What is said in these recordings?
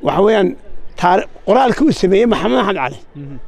waxa weeyaan taari qoraalkii uu sameeyey maxamed axmed cali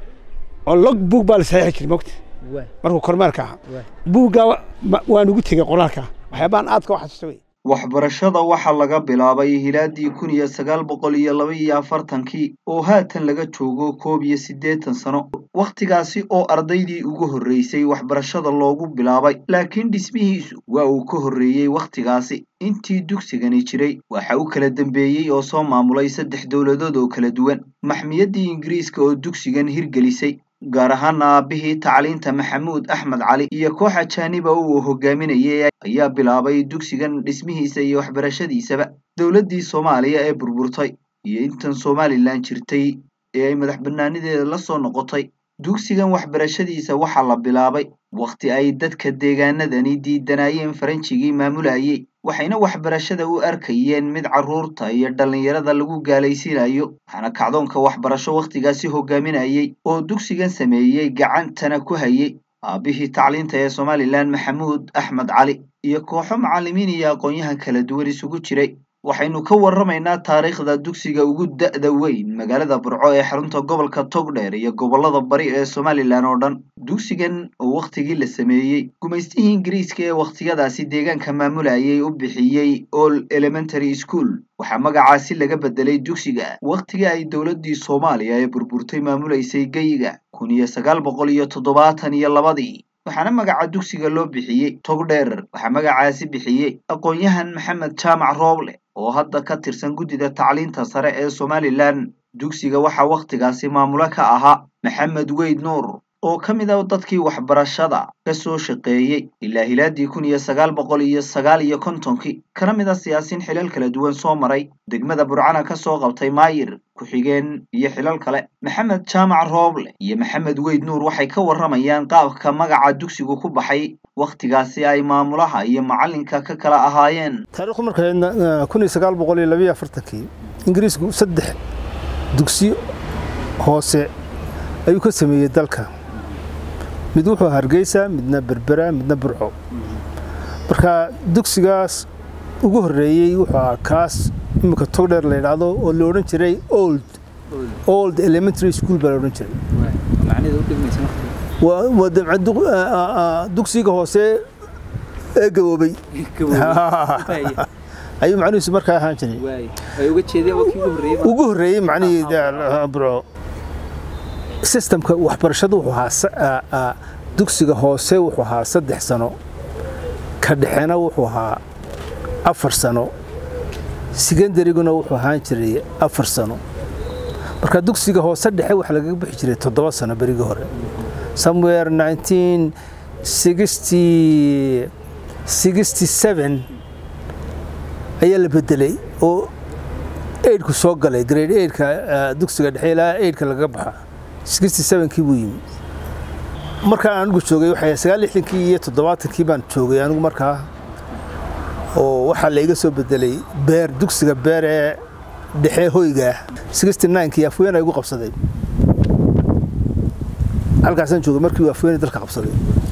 oo log buug baa la saxiixi jiray mogta markuu kormeerka ahaa buuggaa waan ugu tegey qoraalka waxyaabahan aadka u xasuusta wey waxbarashada waxaa laga bilaabay hilaadii kun iyo sagaal boqol iyo laba iyo afartankii oo haatan laga joogo koob iyo siddeetan sano wakhtigaasi oo ardaydii ugu horreysay waxbarashada loogu bilaabay laakiin dhismihiisu waa uu ka horreeyey wakhtigaasi intii dugsigani jiray waxa u kala dambeeyey oo soo maamulay saddex dowladood oo kala duwan maxmiyaddii ingiriiska oo dugsigan hirgelisay gaar ahaana aabbihii tacliinta maxamuud axmed cali iyo koox ajaaniba uu hogaaminayay ayaa bilaabay dugsigan dhismihiisa iyo waxbarashadiisaba dowladdii soomaaliya ee burburtay iyo intan somalilan jirtay ee ay madax bannaanideeda la soo noqotay dugsigan waxbarashadiisa waxaa la bilaabay wakhti ay dadka deegaanadani diidanayeen faranjigii maamulayay waxayna waxbarashada u arkayeen mid carruurta iyo dhallinyarada lagu gaalaysiinayo waxaana kacdoonka waxbarasho wakhtigaasi hogaaminayay oo dugsigan sameeyey gacantana ku hayay aabbihii tacliinta ee somalilan maxamuud axmed cali iyo kooxo macallimiin iyo aqoon-yahan kala duwan isugu jiray waxaynu ka warramaynaa taariikhda dugsiga ugu da'da weyn magaalada burco ee xarunta gobolka togdheer iyo gobollada bari ee somalilan oo dhan dugsigan oo wakhtigii la sameeyey gumaystihii ingiriiska ee wakhtiyadaasi deegaanka maamulayay u bixiyey all elementary school waxaa magacaasi laga bedelay dugsiga wakhtigii ay dowladdii soomaaliya ee burburtay maamulaysay geyiga kun iyo sagaal boqol iyo toddobaatan iyo labadii waxaana magaca dugsiga loo bixiyey togdheer waxaa magacaasi bixiyey aqoon-yahan maxamed jaamac rooble oo hadda ka tirsan guddida tacliinta sare ee somalilan dugsiga waxaa wakhtigaasi maamulo ka ahaa maxamed weyd nuur oo ka mid a dadkii waxbarashada ka soo shaqeeyey ilaa hilaadii kun iyo sagaal boqol iyo sagaal iyo kontonkii kana mid a siyaasiin xilal kala duwan soo maray degmada burcana ka soo qabtay maayir ku-xigeen iyo xilal kale maxamed jaamac rooble iyo maxamed weyd nuur waxay ka warramayaan qaabka magaca dugsigu ku baxay wakhtigaasi ay maamulaha iyo macallinka ka kala ahaayeen taarikhdu markay kun iyo sagaal boqol iyo labayo afartankii ingiriisku saddex dugsi hoose ayuu ka sameeyey dalka mid wuxuu hargeysa midna berbera midna burco marka dugsigaas ugu horreeyey wuxuu ahaa kaas iminka togdheer la yidhaahdo oo la odhan jiray old old elementary school baa la odhan jiray dugsiga hoose ee gaboobay ayuu macnihiisu markaa ahaan jiray ugu horreeyey macnihii burco sistamka waxbarashadu wuxuu ahaa dugsiga hoose wuxuu ahaa saddex sano ka dhexena wuxuu ahaa afar sano secondaryguna wuxuu ahaan jiray afar sano marka dugsiga hoose dhexe waxa lagaga bixi jiray toddoba sano berigii hore somewhere nineteen sixty sixty seven ayaa la bedelay oo eidhku soo galay grade eidhka dugsiga dhexe ilaa eidhka lagaga baxa sixty sevenkii buu yimi markaan anigu joogay waxay sagaal lixdankii iyo toddobaatankii baan joogay anigu markaa oo waxaa la iga soo bedelay beer dugsiga beer ee dhexe hoyga ah sixty ninekii afweena igu qabsaday halkaasaan joogay markii afweena dalka qabsaday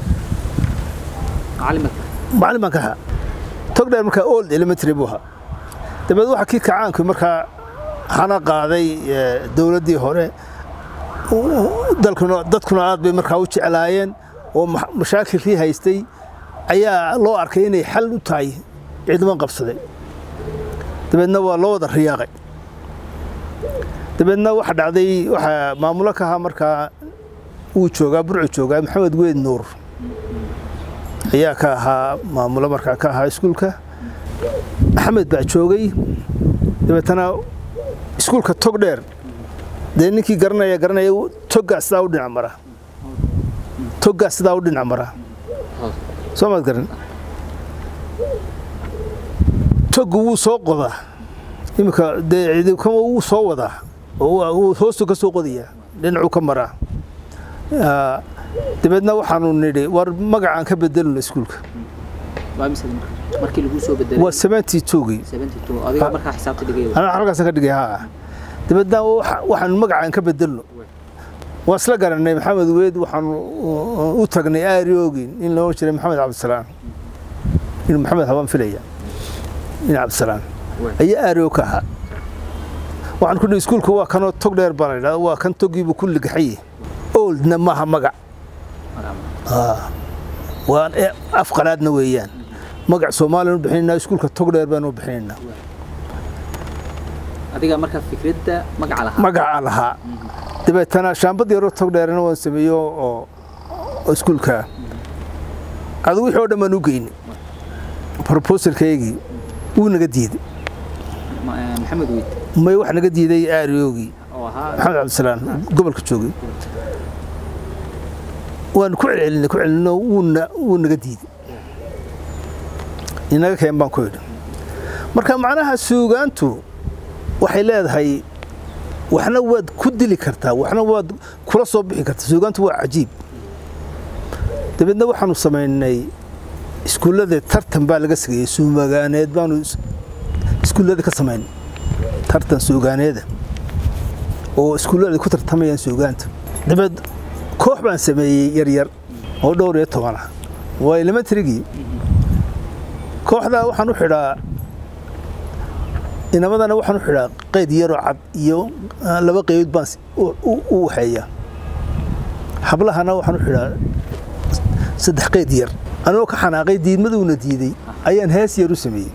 macallin baan ka ahaa togdheer markaa old elementary buu ahaa dabeed waxaa kii kacaanku markaa hana qaaday dowladdii hore dalkuna dadkuna aad bay markaa u jeclaayeen oo mashaakilkii haystay ayaa loo arkay inay xal u tahay ciidaman qabsaday dabeedna waa loo wada riyaaqay dabeedna waxa dhacday waxaa maamulo ka ahaa markaa wuu joogaa burcu joogaa maxamed weyd nuur ayaa ka ahaa maamulo markaa ka ahaa iskuulka maxamed baa joogay dabeetana iskuulka togdheer dee ninkii garanaya garanaya toggaa sidaa u dhinac mara toggaa sidaa u dhinac mara soo maad garan toggu wuu soo qodaa iminka dee ciidikama wuu soo wadaa oo hoostu ka soo qodayaa dhinacuu ka maraa dabeedna waxaanu nidhi war magacaan ka bedelno iskuulka waa seventy twogii anaa halkaasaan ka dhigay haa dabeedna waxaanu magacaan ka bedelno waan isla garanay maxamed weyd waxaanu u tagnay aariogin in loo jiray maxamed cabdisalaam inuu maxamed habaan filaya in cabdisalaam ayaa aariog ka ahaa waxaan ku dhihi iskuulka waa kanoo tog dheer baa la yidhahda waa kan togiibu ku ligaxaye oldna maaha magac waa af qalaadna weeyaan magac soomaaliyan u bixinaynaa iskuulka tog dheer baanu bixinaynaa adiga marka fikradda magaca lahaa magaca lahaa dabeetana shaambad yaroo tog dheerna waan sameeyo oo iskuulka adu wixii oo dhan baan u geynay proposalkaygii wuu naga diiday maxamed weyd may wax naga diiday aariyoogii oo ahaa maxamed cabdisalaam gobolka joogay waanu ku celcelinay ku celinno wuuna wuu naga diiday inaga keen baan ku idhi marka macnaha suugaantu waxay leedahay waxna waad ku dili kartaa waxna waad kula soo bixi kartaa suugaantu waa cajiib dabeedna waxaanu samaynay iskuullada tartan baa laga sageeyey suumagaaneed baanu iskuullada ka samaynay tartan suugaaneeda oo iskuullada ku tartamayaan suugaanta dabeed koox baan sameeyey yaryar oo dhowr iyo toban ah waa elementarygii kooxdaa waxaan u xidhaa inamadana waxaan u xidhaa qayd yaroo cad iyo laba qaybood baan u waxeeya hablahana waxaan u xidhaa saddex qayd yar anigoo ka xanaaqay diidmaduuna diiday ayaan hees yar u sameeyey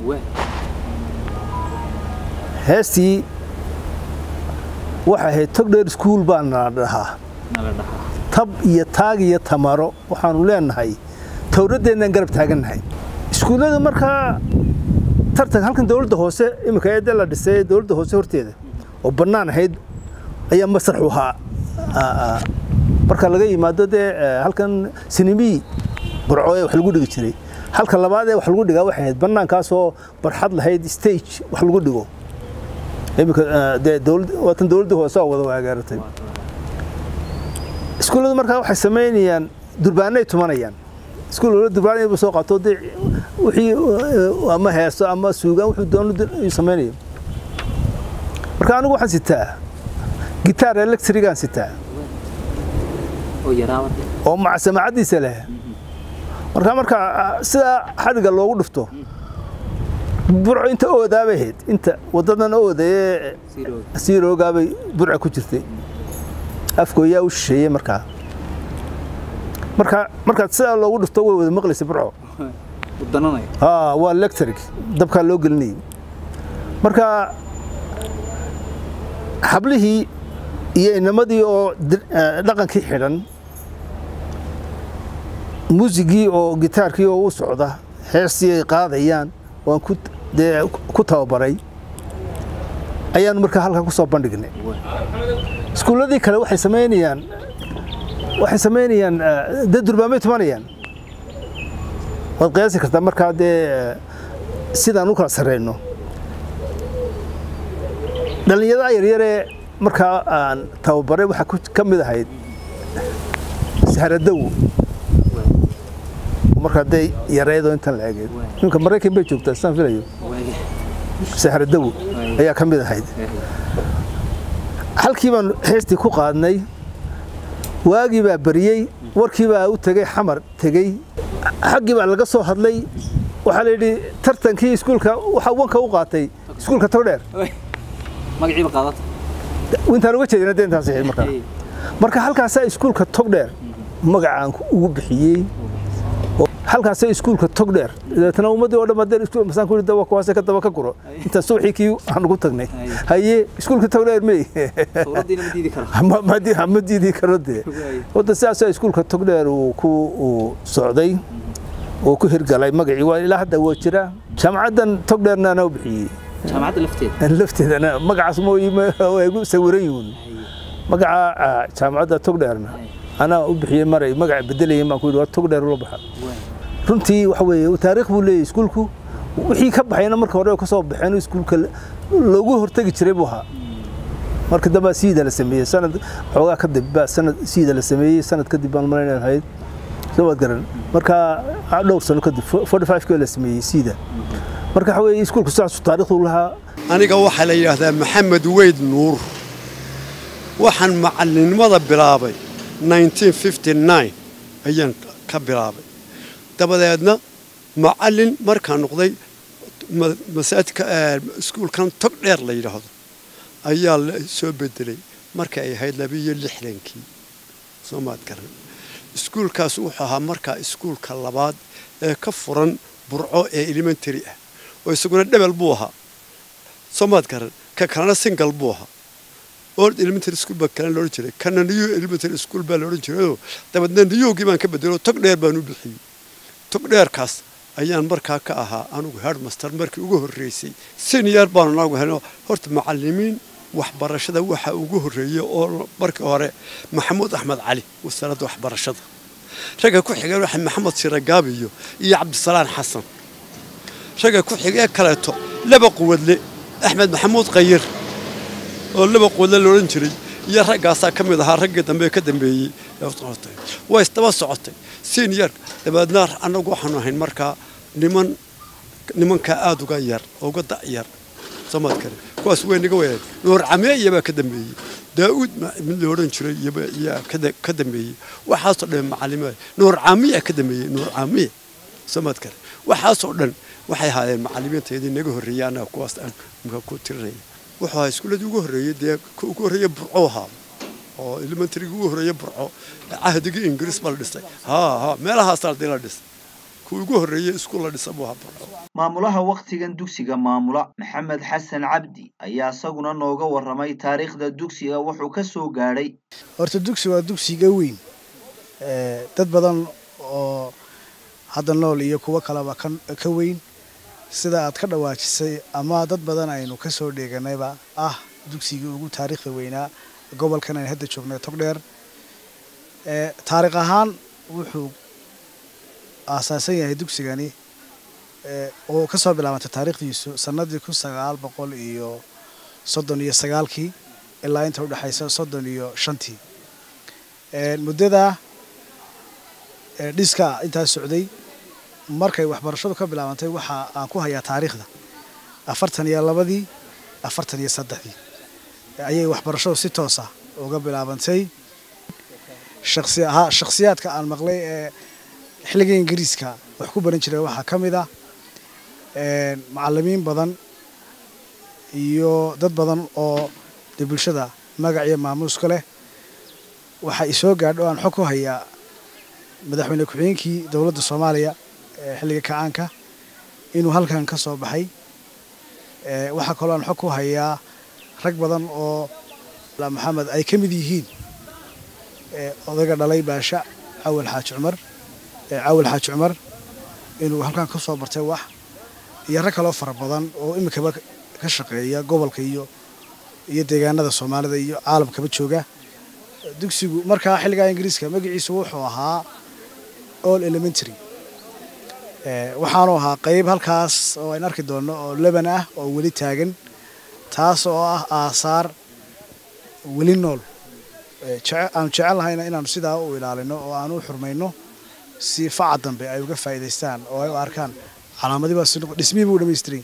heestii waxay ahayd tog dheer iskuul baa nala dhahaa tab iyo taag iyo tamaro waxaanu leenahay towraddeennan garab taagannahay iskuullada markaa tartan halkan dowladda hoose iminka eedda la dhisay dowladda hoose horteeda oo bannaan ahayd ayaa masraxu ahaa marka laga yimaado dee halkan sinimii burco ee wax lagu dhigi jiray halka labaad ee wax lagu dhigaa waxay ahayd bannaankaasoo barxad lahayd stage wax lagu dhigo iminka dee dowlad waatan dowladda hoose oo wada waagaaratay iskuulladu markaa waxay samaynayaan durbaanay tumanayaan iskuul durbaanay buu soo qaato dee wixii ama heeso ama suugaan wuxuu doono samaynayo marka anigu waxaan sitaa gitaar electrigaan sitaa oo maca samaacaddiisa leh marka marka sidaa xadhiga loogu dhufto burco inta oodaabay ahayd inta waddadan ooda ee siiroogaabay burca ku jirtay afkooyaa u shisheeyey markaa marka markaad sidaa loogu dhufto way wada maqlaysa burco waa electric dabkaa loo gelinayay marka xablihii iyo inamadii oo dhaqankii xidhan muusigii oo gitaarkii oo u socda heestii ay qaadayaan waan dee ku tababaray ayaanu markaa halkaa ku soo bandhignay iskuulladii kale waxay samaynayaan waxay samaynayaan dee durbaamay tumanayaan waad qiyaasi kartaa markaa dee sidaan u kala sarreyno dhallinyarada yaryaree markaa aan tababaray waxaa ka mid ahayd sahradow markaa dee yareedoo intan la egeed ninka maraykan bay joogtaa sidaan filayo sahradow ayaa ka mid ahayd halkii baan heestii ku qaadnay waagii baa bariyey warkii baa u tegey xamar tegey xaggii baa laga soo hadlay waxaa la yidhi tartankii iskuulka waxaa wanka u qaatay iskuulka togdheer intaan uga jeedina dee intaas ahayd markaa marka halkaasaa iskuulka togdheer magacaan ugu bixiyey halkaasay iskuulka togdheer dabeetana ummaddii oo dhan haddeen iskuul masaan ku yidhi kuwaase ka daba ka guro intaan subaxii kii aan ugu tagnay haye iskuulka togdheer mey ma diidi karo dee wadda sidaasaa iskuulka togdheer uu ku socday oo ku hirgalay magacii waa ilaa hadda waa jira jaamacaddan togdheerna anaa u bixiyey jaamacadda lafteeda lafteedana magacaas mooy waa igu sawiran yihiin magaca jaamacadda togdheerna anaa u bixiyey maray magaca bedelayay baan ku yidhi waa togdheer ula baxa runtii waxa weeye taariikh buu leeyahay iskuulku wixii ka baxayna marka hore ka soo baxeen iskuulka loogu hortegi jiray buu ahaa marka dambaa siida la sameeyey sanad xoogaa kadib baa sanad siida la sameeyey sanad kadib baan malaynay ahayd soo waad garan marka dhowr sano kadib forty five kii la sameeyey siida marka waxa weeye iskuulku sidaasuu taariikhdu lahaa aniga waxaa la yidhaahdaa maxamed weyd nuur waxaan macallinnimada bilaabay ayaan ka bilaabay dabadeedna macallin markaan noqday masaajidka iskuulkan tog dheer la yidhaahdo ayaa la soo bedelay markay ay ahayd labiiyo lixdankii soo maad garan iskuulkaas wuxuu ahaa markaa iskuulka labaad ee ka furan burco ee elementary ah oo isaguna dhebel buu ahaa soo maad garan ka kalena single buu ahaa old elementary school baa kalena loodhan jiray kana new elementary school baa loodhan jirayoo dabeedna niyowgii baan ka bedelo tog dheer baan u bixiyey tog dheerkaas ayaan markaa ka ahaa anugu headmaster markii ugu horreysay senior baanu nagu helno horta macallimiin waxbarashada waxa ugu horreeyey oo markii hore maxamuud axmed cali wasaaradda waxbarashada ragga ku xigeen waxa maxamed siragaabiyo iyo cabdisalaan xasan ragga ku xigee kaleeto laba quwadle axmed maxamuud qayir oo laba quwadle loodhan jiray iyo raggaasaa ka mid ahaa raggii dambe ka dambeeyey way isdaba socotay senior dabeedna annagu waxaanu ahayn markaa niman nimankaa aada uga yar uga da'yar soomaad kale kuwaas way naga wayaan nuur cameeya baa ka dambeeyey daa'uud mid la odhan jiray yaa ka dambeeyey waxaasoo dhan macalimiin nuur caamiya ka dambeeyey nuur caamiya soomaad kale waxaasoo dhan waxay ahaayeen macalimiintayadii naga horreeyey annaga kuwaas aan maka ku tirinaya wuxuu ahaa iskuuladii ugu horreeyey dee ugu horreeye burco ahaa oo elementarygii ugu horreeye burco cahdigii ingiriis baa la dhisay haa haa meelahaasaa dii la dhisay kuwii ugu horreeyey iskuul la dhisa buu ahaa burco maamulaha wakhtigan dugsiga maamula maxamed xasan cabdi ayaa isaguna nooga warramay taariikhda dugsiga wuxuu ka soo gaadhay horta dugsi waa dugsiga weyn dad badan oo hadda nool iyo kuwo kaleba ka weyn sida aad ka dhawaajisay ama dad badan aynu ka soo dheeganayba ah dugsigii ugu taariikhda weynaa gobolkan aynu hadda joognay togdheer taariikh ahaan wuxuu aasaasan yahay dugsigani oo ka soo bilaabantay taariikhdiisu sanadii kun sagaal boqol iyo soddon iyo sagaalkii ilaa inta udhexaysa soddon iyo shantii muddada dhiska intaas socday markay waxbarashadu ka bilaabantay waxa aan ku hayaa taariikhda afartan iyo labadii afartan iyo saddexdii ayay waxbarashadu si toosa uga bilaabantay shaksi ahaa shakhsiyaadka aan maqlay ee xilliga ingiriiska wax ku baran jiray waxaa ka mid ah macallimiin badan iyo dad badan oo dee bulshada magac iyo maamuuska leh waxaa isoo gaadho aan xog ku hayaa madaxweyne ku-xigeenkii dowladda soomaaliya ee xilliga kacaanka inuu halkan ka soo baxay waxaa kaloo aan xog ku hayaa rag badan oo maxamed ay ka mid yihiin odayga dhalay baasha cawal xaaji cumar cawal xaaji cumar inuu halkan ka soo bartay wax iyo rag kaloo fara badan oo iminkaba ka shaqeeya gobolka iyo iyo deegaanada soomaalida iyo caalamkaba jooga dugsigu markaa xilligaa ingiriiska magaciisu wuxuu ahaa all elementary waxaanu ahaa qeyb halkaas oo aynu arki doonno oo leban ah oo weli taagan taas oo ah aasaar weli nool aanu jecel lahayna inaanu sidaa u ilaalino oo aanu u xurmayno si faca dambe ay uga faa'iidaystaan oo ay u arkaan calaamadii buu dhamaystiray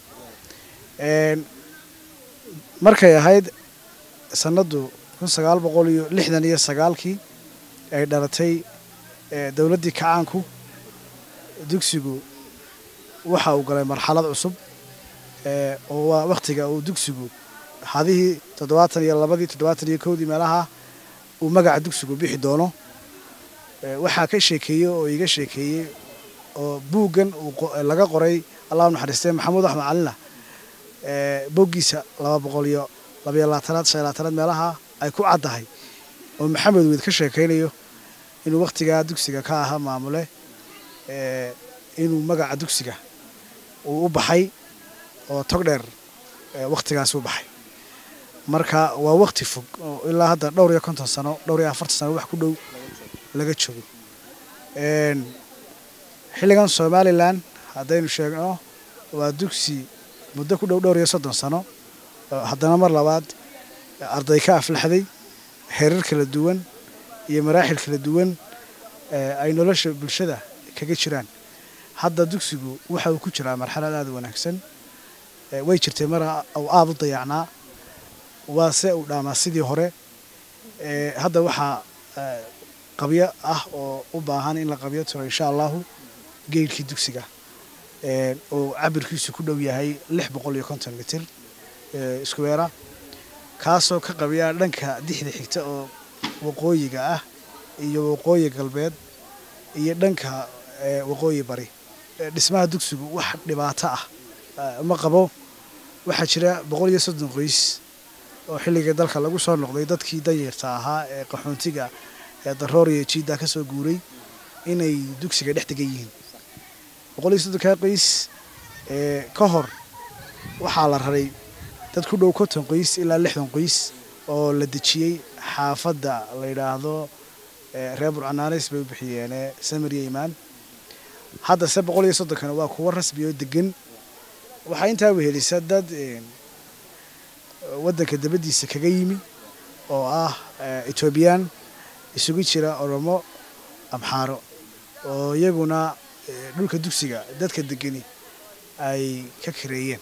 markay ahayd sanaddu kun sagaal boqol iyo lixdan iyo sagaalkii ay dhalatay dowladdii kacaanku dugsigu waxa uu galay marxalad cusub oo waa wakhtiga uu dugsigu hadihii toddobaatan iyo labadii toddobaatan iyo kowdii meelaha uu magaca dugsigu bixi doono waxaa ka sheekeeyey oo iga sheekeeyey oo buuggan laga qoray allah naxariistee maxamuud axmed calina boggiisa laba boqol iyo labaiyo labaatanaad shan labaatanaad meelaha ay ku caddahay oo maxamed weyd ka sheekaynayo inuu wakhtigaa dugsiga ka ahaa maamule inuu magaca dugsiga uu u baxay oo tog dheer wakhtigaas u baxay marka waa wakhti fog oo ilaa hadda dhowr iyo konton sano dhowr iyo afartan sano wax ku dhow laga joogo xilligan somalilan haddaynu sheegno waa dugsi muddo ku dhow dhowr iyo soddon sano haddana mar labaad arday ka aflaxday heerar kala duwan iyo maraaxil kala duwan ay nolosha bulshada kaga jiraan hadda dugsigu waxa uu ku jiraa marxalad aada u wanaagsan way jirtay mar uu aada u dayacnaa waa se uu dhaamaa sidii hore hadda waxaa qabyo ah oo u baahan in la qabyo tiro insha allahu geylkii dugsiga oo cabirkiisu ku dhow yahay lix boqol iyo konton mitir iskuweera kaasoo ka qabiya dhanka dixda xigta oo waqooyiga ah iyo waqooyi galbeed iyo dhanka waqooyi bari dhismaha dugsigu wax dhibaato ah ma qabo waxaa jira boqol iyo soddon qoys oo xilligii dalka lagu soo noqday dadkii danyarta ahaa ee qaxoontiga ee daroor iyo jiidda ka soo guuray inay dugsiga dhex degan yihiin boqol iyo soddonkaa qoys ka hor waxaa la raray dad ku dhow konton qoys ilaa lixdan qoys oo la dejiyey xaafadda la yidhaahdo reer burcanaanis bay u bixiyeene samariya imaan haddase boqol iyo soddonkana waa kuwo rasmi oo degan waxaa intaa wehelisa dad waddanka dabaddiisa kaga yimi oo ah etoobiyaan isugu jira oromo amxaaro oo iyaguna dhulka dugsiga dadka degani ay ka kareeyeen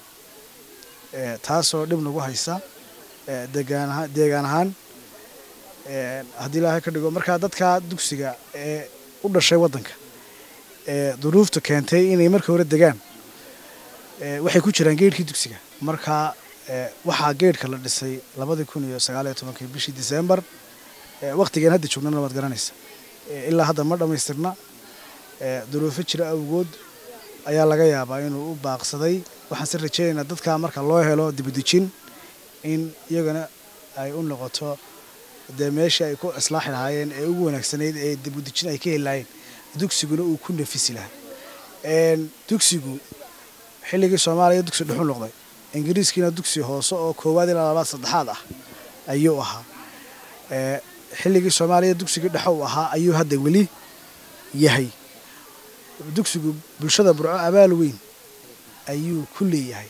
taasoo dhib nagu haysa degaan deegaan ahaan haddii ilaahay ka dhigo markaa dadka dugsiga ee u dhashay waddanka ee duruufta keentay inay marka hore degaan waxay ku jiraan geedhkii dugsiga markaa waxaa geedhka la dhisay labadii kun iyo sagaaliyo tobankii bishii disembar waktigeen hadda joognana waad garanaysa ilaa hadda ma dhammaystirna duruufo jira awgood ayaa laga yaabaa inuu u baaqsaday waxaan si rajeynaynaa dadkaa marka loo helo dibadejin in iyagana ay u noqoto dee meeshii ay ku islaaxi lahaayeen ee ugu wanaagsanayd ee dibadejin ay ka heli lahaayeen dugsiguna uu ku nafisi lahaa dugsigu xilligii soomaaliya dugsi dhuxu noqday ingiriiskiina dugsi hoose oo koowaad ilaa labaad saddexaad ah ayuu ahaa xilligii soomaaliya dugsigii dhexe uu ahaa ayuu hadda weli yahay dugsigu bulshada burco abaal weyn ayuu ku leeyahay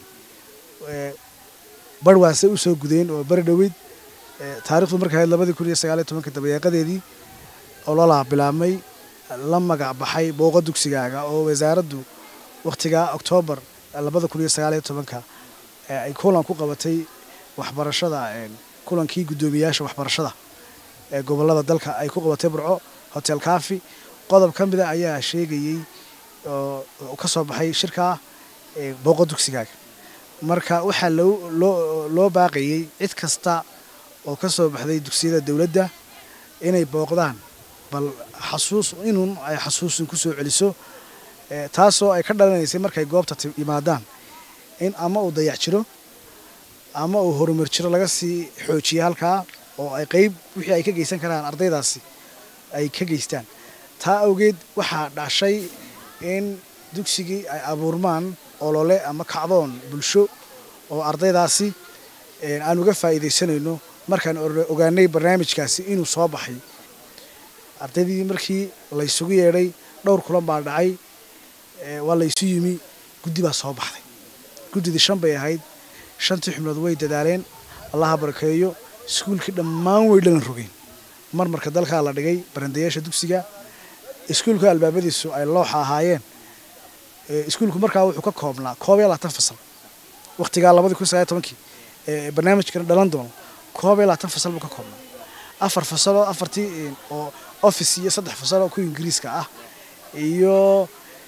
barwaase u soo gudeen oo bari dhoweyd taarikhdu markay ahayd labadii kun iyo sagaaliyo tobanka dabayaaqadeedii ololaa bilaabmay la magac baxay booqa dugsigaaga oo wasaaraddu wakhtigaa oktoobar labada kun iyo sagaaliyo tobanka ay kulan ku qabatay waxbarashada kulankii guddoomiyaasha waxbarashada ee gobollada dalka ay ku qabatay burco hotel kafi qodob ka mida ayaa sheegayey oo ka soo baxay shirkaa booqa dugsigaaga marka waxaa loo baaqayey cid kasta oo ka soo baxday dugsiyada dowladda inay booqdaan bal xasuus inun ay xasuusin ku soo celiso taasoo ay ka dhalanaysay markay goobta yimaadaan in ama uu dayac jiro ama uu horumar jiro laga sii xoojiya halkaa oo ay qeyb wixii ay ka geysan karaan ardaydaasi ay ka geystaan taa awgeed waxaa dhashay in dugsigii ay abuurmaan olole ama kacdoon bulsho oo ardaydaasi aan uga faa'iidaysanayno markaan ogaanay barnaamijkaasi inuu soo baxay ardaydii markii laysugu yeedhay dhowr kulan baa dhacay waa laysu yimi guddi baa soo baxday guddidii shan bay ahayd shantii xubnood way dadaaleen allaha barakeeyo iskuulkii dhammaan way dhalan rogeen marmarka dalkaa la dhigay barandayaasha dugsiga iskuulka albaabadiisu ay looxa ahaayeen iskuulku markaa wuxuu ka koobnaa koob iyo labaatan fasal wakhtigaa labadii kun sagaal tobankii barnaamijkana dhalan doono koob iyo labaatan fasal buu ka koobnaa afar fasaloo afartii oo office iyo saddex fasal oo kuwa ingiriiska ah iyo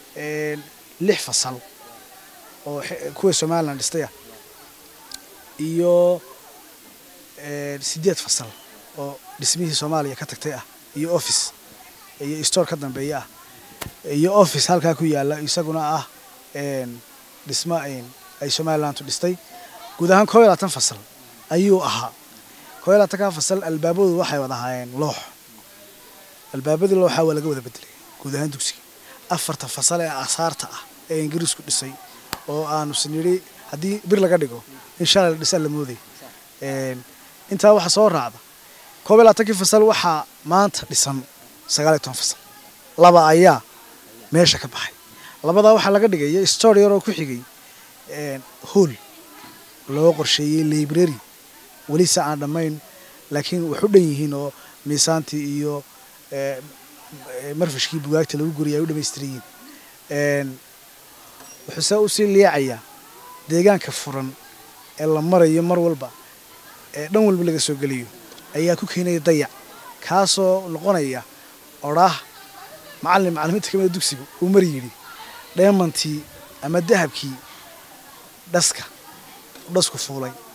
lix fasal oo kuwa somalilan dhistay ah iyo sideed fasal oo dhismihii soomaaliya ka tagtay ah iyo office iyo store ka dambeeya ah iyo office halkaa ku yaala isaguna ah dhismo ay somalilantu dhistay guud ahaan koob iyo labaatan fasal ayuu ahaa koob iyo labaatanka fasal albaabadu waxay wada ahaayeen loox albaabadii looxa waa laga wada bedelay guud ahaan dugsiga afarta fasal ee asaarta ah ee ingiriisku dhisay oo aanu sinidhi haddii bir laga dhigo in shalay la dhisaa la mooday intaa waxaa soo raacda koob iyo labaatankii fasal waxaa maanta dhisan sagaal iyo toban fasal laba ayaa meesha ka baxay labadaa waxaa laga dhigaya story yaroo ku xigay hool loo qorsheeyey library weli se aan dhammayn laakiin wax u dhan yihiin oo miisaantii iyo marfashkii bugaagta lagu guriyay ay u dhamaystiran yihiin wuxuuse usii liicayaa deegaanka furan ee la marayo mar walba ee dhan walba laga soo geliyo ayaa ku keenaya dayac kaasoo noqonaya odhaah macallin macallimiinta kamida dugsiga uu mar yidhi dheemantii ama dahabkii dhaska dhasku fuulay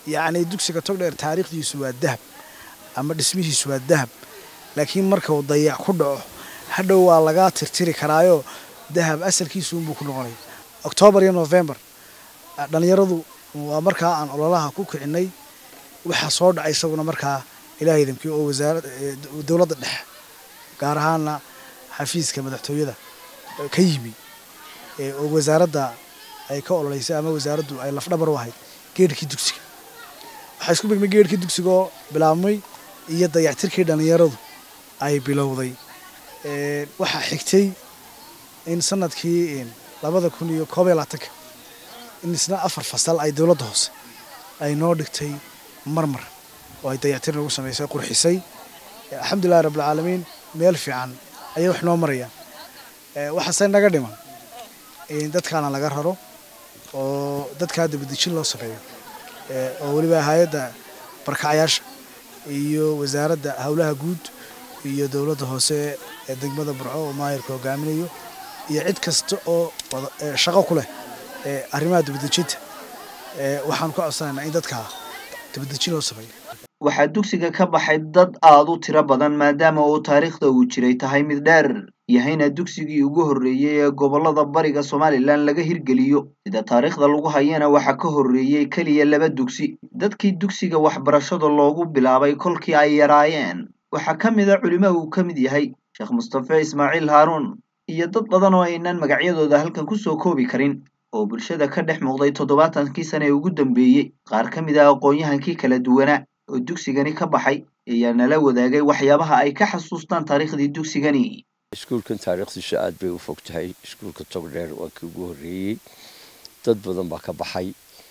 yacni dugsiga togdheer taariikhdiisu waa dahab ama dhismihiisu waa dahab laakiin marka uu dayac ku dhaco hadhow waa lagaa tirtiri karaayo dahab asalkiisu unbuu ku noqonaya oktoobar iyo novembar dhallinyaradu waa markaa aan ololaha ku kicinay waxaa soo dhacay isaguna markaa ilaahay idamkii oo wasaara dowladda dhexe gaar ahaana xafiiska madaxtooyada ka yimi oo wasaaradda ay ka ololeysay ama wasaaraddu ay lafdhabar u ahayd geedhkii dugsiga waxaa isku begmay geedhkii dugsiga oo bilaabmay iyo dayactirkii dhallinyaradu ay bilowday waxaa xigtay in sanadkii labada kun iyo koob iyo labaatanka in isna afar fasal ay dowladda hoose ay noo dhigtay marmar oo ay dayactir nagu samaysay qurxisay alxamdulillahi rabbilcaalamiin meel fiican ayay wax noo marayaan waxaase naga dhiman in dadkaana laga raro oo dadkaa dabadejin loo sameeyo oo weliba hay-adda barkacayaasha iyo wasaaradda howlaha guud iyo dowladda hoose ee degmada burco oo maayirka hogaaminayo iyo cid kasta oo shaqo ku leh arrimaha dabadejinta waxaan ku codsanaynaa in dadkaa dabadejin loo sameeyo waxaa dugsiga ka baxay dad aad u tiro badan maadaama uu taariikhda uu jiray tahay mid dheer yahayna dugsigii ugu horreeyey ee gobollada bariga somalilan laga hirgeliyo sida taariikhda lagu hayana waxaa ka horreeyey keliya laba dugsi dadkii dugsiga waxbarashada loogu bilaabay kolkii ay yaraayeen waxaa ka mid a culimo uu ka mid yahay sheekh mustafe ismaaciil haaruun iyo dad badan oo aynan magacyadooda halkan kusoo koobi karin oo bulshada ka dhex muuqday toddobaatankii sane ee ugu dambeeyey qaar ka mid ah aqoon-yahankii kala duwanaa oo dugsigani ka baxay ayaa nala wadaagay waxyaabaha ay ka xasuustaan taariikhdii dugsigani iskuulkan taariikhdiisu aad bay u fog tahay iskuulka togdheer waa kii ugu horreeyey dad badan baa ka baxay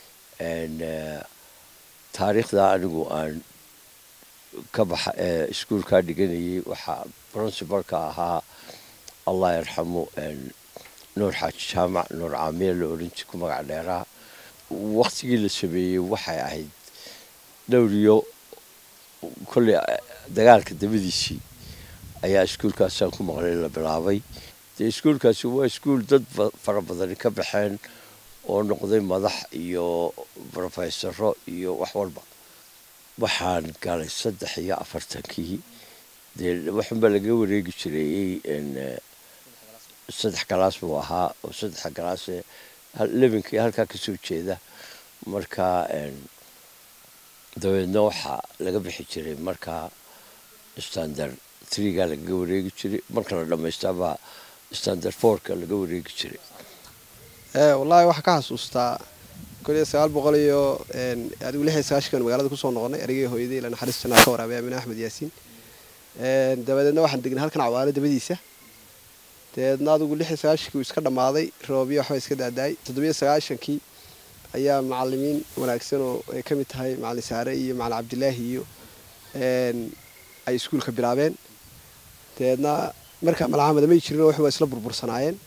taariikhda anigu aan ka baxa iskuulkaa dhiganayay waxaa princibalka ahaa allah yarxamu nuur xaaji jaamac nuur caamiya la oranji ku magac dheeraa waktigii la sameeyey waxay ahayd dhowriyo kolley dagaalka dabadiisii ayaa iskuulkaasaan ku maqlay la bilaabay dee iskuulkaasi waa iskuul dad fara badani ka baxeen oo noqday madax iyo brofesaro iyo wax walba waxaan galay saddex iyo afartankii dee waxunbaa laga wareegi jireeyey saddex galaas buu ahaa oo saddexa galaase lebinkii halkaa kasoo jeeda marka dabeedna waxaa laga bixi jiray markaa standard threegaa lagaga wareegi jiray marka la dhammaystaabaa standard fourka laga wareegi jiray wallaahi waxaa ka xasuustaa kun iyo sagaal boqol iyo adigu lix iyo sagaashankan magaalada kusoo noqonay erigii hooyaday ila naxariistana ka waraabay amine axmed yaasiin dabadeedna waxaan degnay halkan cawaalo dabadiisa dabeedna adigu lix iyo sagaashankii uu iska dhammaaday roobyo waxba iska daadaay toddobiyo sagaashankii ayaa macalimiin wanaagsan oo ay ka mid tahay macalin saare iyo macalin cabdilaahi iyo ay iskuulka bilaabeen dabeedna markaa malcamada may jirin oo wax waa isla burbursanaayeen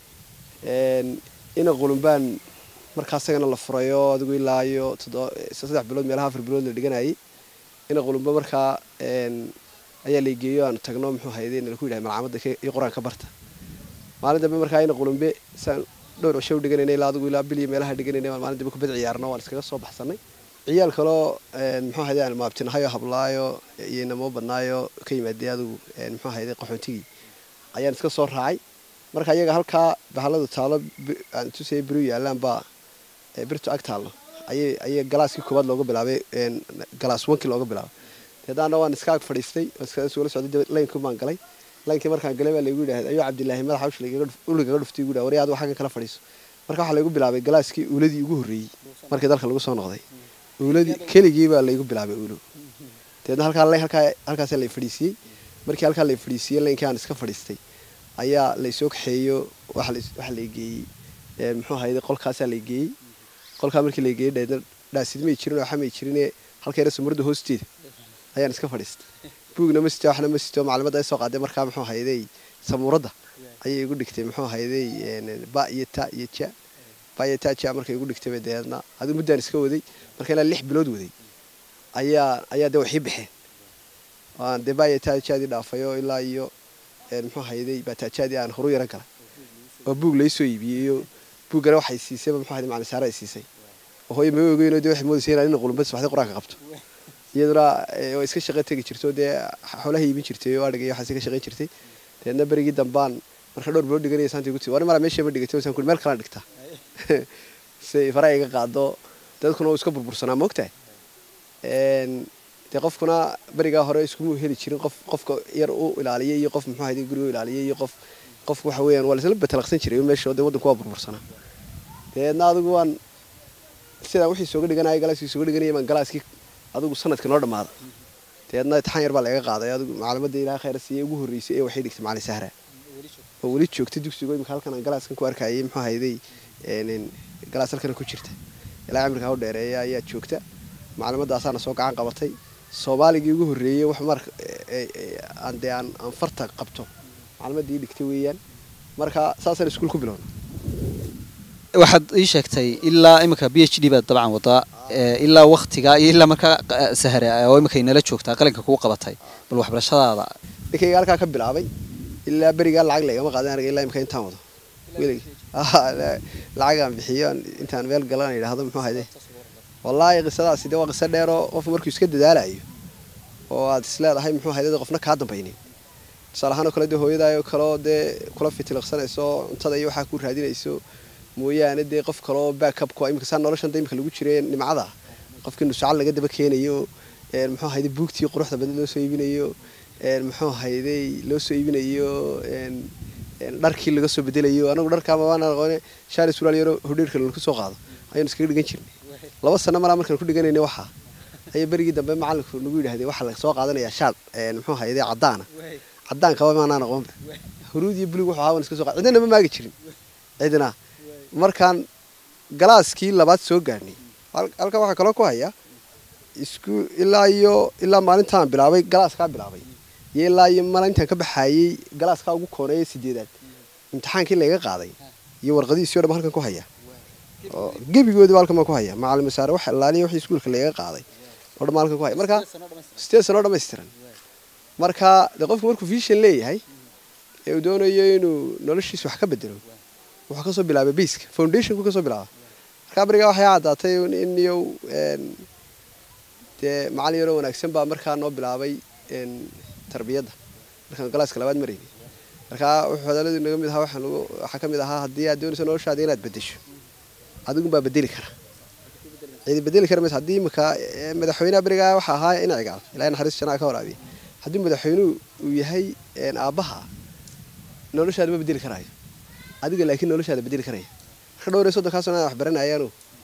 ina qulumbaan markaa isagana la furayo adigu ilaa iyo saddex bilood meelaha afar bilood la dhiganayay ina qulumba markaa ayaa la geeyo aanu tagno muxuu hayday nalaku yidhahay malcamada iyo qur-aanka barta maalin dambe markaa ina qulumbe saan dhowr cisho u dhiganayna ilaa adigu ilaa bil iyo meelaha dhiganayna maalin dambe kubad ciyaarno waan iskaga soo baxsanay ciyaal kaloo muxuu hayday aan maabtinahayo hablaayo iyo inamoo badnaayo ka yimaadee adigu muxuu hayday qaxoontigii ayaan iska soo raacay marka iyaga halkaa bahaladu taalo aan tusaya beriu yaalaan baa birtu ag taallo ayay ayay galaaskii koowaad looga bilaabay galaas wankii looga bilaabay deedaana waan iska ag fadhiistay sugala socday laynkii baan galay laynkii markaan galay baa laygu yidhahda ayuu cabdilaahi madaxa uligaga dhuftay igu warya adigu xaggan kala fadhiiso marka waxaa laygu bilaabay galaaskii uuladii ugu horreeyey markii dalka lagu soo noqday uuladii keligii baa laygu bilaabay uulo deedna halkaa halkaa halkaasa lay fadhiisiyey markii halkaa lay fadhiisiyey laynkii aan iska fadhiistay ayaa laysoo kaxeeyo waxa la geeyey muxuu hayday qolkaasaa la geeyey qolkaa markii la geeyey dheedna dhaasid may jirin oo waxa may jirine halkeena samarada hoosteeda ayaan iska fadhiistay buugna ma sito waxna ma sito maclimadda ay soo qaaday markaa muxuu hayday samuuradda ayay igu dhigtay muxuu hayday ba iyo ta iyo ja ba iyo ta ja markay igu dhigtay deedna adigu muddaan iska waday marka ilaa lix bilood waday ayaa ayaa dee waxii baxeen waan dee ba iyo ta jaadii dhaafayo ilaa iyo muxuu hayday baataajaadii aan horu yaran galay oo buug laysoo iibiyey iyo buuggana waxay siisayba muxuu hayday macalin saare ay siisay hooyo ma ogeyn dee waxay moodaysa inaan ina qulumba subaxdii qur-aanka qabto iyaduna way iska shaqo tegi jirto dee xoolaha iibin jirtay oo adhiga iyo waxaas ka shaqayn jirtay deedna berigii dambaan marka dhowr bilood dhiganaya saantii guti war mara meesha ma dhigatay wasaan kuli meel kala dhigta si faraha iga qaado dadkuna uu iska burbursanaa moogtahay dee qofkuna berigaa hore iskuma heli jirin qof qofka yar u ilaaliya iyo qof muxuu ahayd guriga u ilaaliya iyo qof qofku waxa weeyaan waa laisla betalaqsan jiray meesha dee waddanku waa burbursanaa deedna adigu waan sidaa wixii sooga dhiganaya galaaskii sooga dhiganaya baan galaaskii adigu sanadka noo dhammaada deedna itixaan yar baa laga qaaday adigu macalimadda ilaha khayra siiyey ugu horreysay ee waxay dhigtay macalin sahra oo weli joogtay dugsigo imika halkan aan galaaskan ku arkayay muxuu ahayday galaas halkan ku jirta ilaa cimrikaa u dheereeya ayaa joogta macalimadaasaana soo gacan qabatay soomaaligii ugu horreeyey wax mar aan dee aan aan farta qabto macalimadii dhigtay weeyaan marka saasaan iskuul ku bilowna waxaad ii sheegtay ilaa iminka b h d baad dabcan wadaa ilaa waktiga iyo ilaa markaa sahare oo iminka inala joogtaa qalinka kuu qabatay bal waxbarashadaada ninkayga halkaa ka bilaabay ilaa berigaa lacag laygama qaadan aniga ilaa imika intaan wado welig lacagaan bixiyo intaan meel galan yidhaahdo muxuu hayde wallaahi qisadaasi dee waa qiso dheeroo qofku markuu iska dadaalayo oo aad isleedahay muxuu hayde qofna kaa dambaynin tusaale ahaan oo kale dee hooyadaayoo kaleo dee kula fitiliqsanayso cuntada iyo waxaa ku raadinayso mooyaane dee qof kaloo backupku imika saa noloshan imika lagu jiray nimcada qofkii nusacal laga daba keenayo muxuu hayde buugtii quruxda badan loo soo iibinayo muxuu hayday loo soo iibinayo dharkii laga soo bedelayo anagu dharkaama waana aqoone shaali suraal yaro hodheerka lagu soo qaado ayaynu iskaga dhigan jirnay laba sano malaa markaan ku dhiganayna waxaa ayaa berigii dambe macalinku nagu yidhahday waxaa la soo qaadanayaa shaal muxuu hayday caddaana caddaankaba maanaan aqoonba huruud iyo bulig wuxuu ahaa iska soo qaad cidina ma maagi jirin cidina markaan galaaskii labaad soo gaadhnay halkan waxaa kaloo ku haya isku ilaa iyo ilaa maalintaan bilaabay galaaskaa bilaabay iyo ilaa iyo maalintaan ka baxaayey galaaskaa ugu kooneeya sideedaad imtixaankii layga qaaday iyo warqadihiisii o dhan halkan ku haya oo gebigoodiba halkan baan ku haya macalin masaare wax ilaaliya wixii iskuulka layga qaaday oo dhan halkan ku haya marka sideed sano dhammaystiran marka dee qofku markuu vision leeyahay ee uu doonayo inuu noloshiisa wax ka bedelo wuxuu kasoo bilaabay baska foundationku kasoo bilaaba markaa berigaa waxay caddaatay in iyo dee macalin yaroo wanaagsan baa markaa noo bilaabay tarbiyadda markaan galaaska labaad maraynay markaa wuxuu hadalladii naga mid ahaa waxaan ugu waxaa ka mid ahaa haddii aad doonayso noloshaada inaad bedesho adigun baa bedeli kara cidi bedeli kara maysa haddii imika madaxweynaha berigaa waxa ahaa ina cigaal ilaahay naxariis janaa ka waraabiya haddii madaxweynuhu uu yahay aabbaha noloshaada ma bedeli karaayo adiga laakiin noloshaada bedeli karaya marka dhowr iyo soddonkaa sano aan wax baranayaanu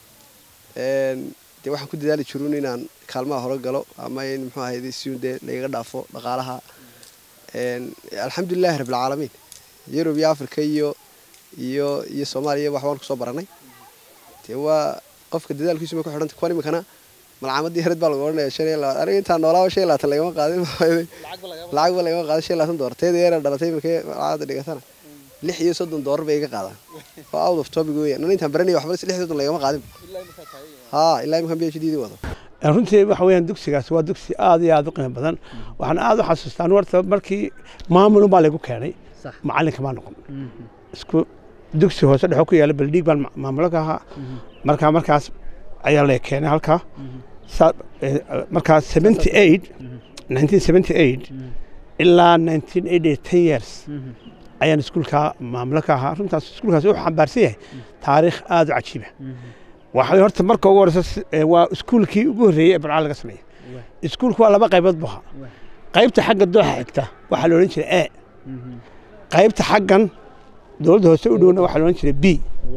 dee waxaan ku dadaali jirun inaan kaalmaha hore galo ama in muxuu ahayd si dee lagaga dhaafo dhaqaalaha alxamdulilahi rabbilcaalamiin yurub iyo africa iyo iyo iyo soomaaliya wax waan kusoo baranay dee waa qofka dadaalkiisu ma ku xidhanta kuwan iminkana malcaamadii yareed baa lagu odhanaya shan iyo labaatan aniga intaan noolaaba shan iyo labaatan lagama qaadin lacag ba lagama qaadin shan iyo labaatan doolar teeda yara dhalatay iminka malcaamadda dhigatana lix iyo soddon doolar bay iga qaadaan oo out of topic weeyaan aniga intaan baranaya waxba lix iyo soddon lagama qaadin haa ilaa iminkan b h d wado runtii waxa weeyaan dugsigaas waa dugsi aad iyo aad u qiimo badan waxaan aad u xasuustaa warta markii maamulun baa lagu keenay macalinka maa noqon isku dugsi hoose dhexo ku yaala baldhiig baan maamulo ka ahaa markaa markaas ayaa la keenay halkaa markaa seventy eight nineteen seventy eight ilaa nineteen eighty ten years ayaan iskuulkaa maamulo ka ahaa runtaas iskuulkaas wuxuu xambaarsan yahay taariikh aad u cajiiba waxay horta marka ugu horeysa waa iskuulkii ugu horreeyey ee barcaa laga sameeyey iskuulku waa laba qaybood bu ahaa qaybta xagga dooxa xigta waxaa la odhan jiray e qaybta xaggan dowladda hoose u dhowna waxaa la odhan jiray b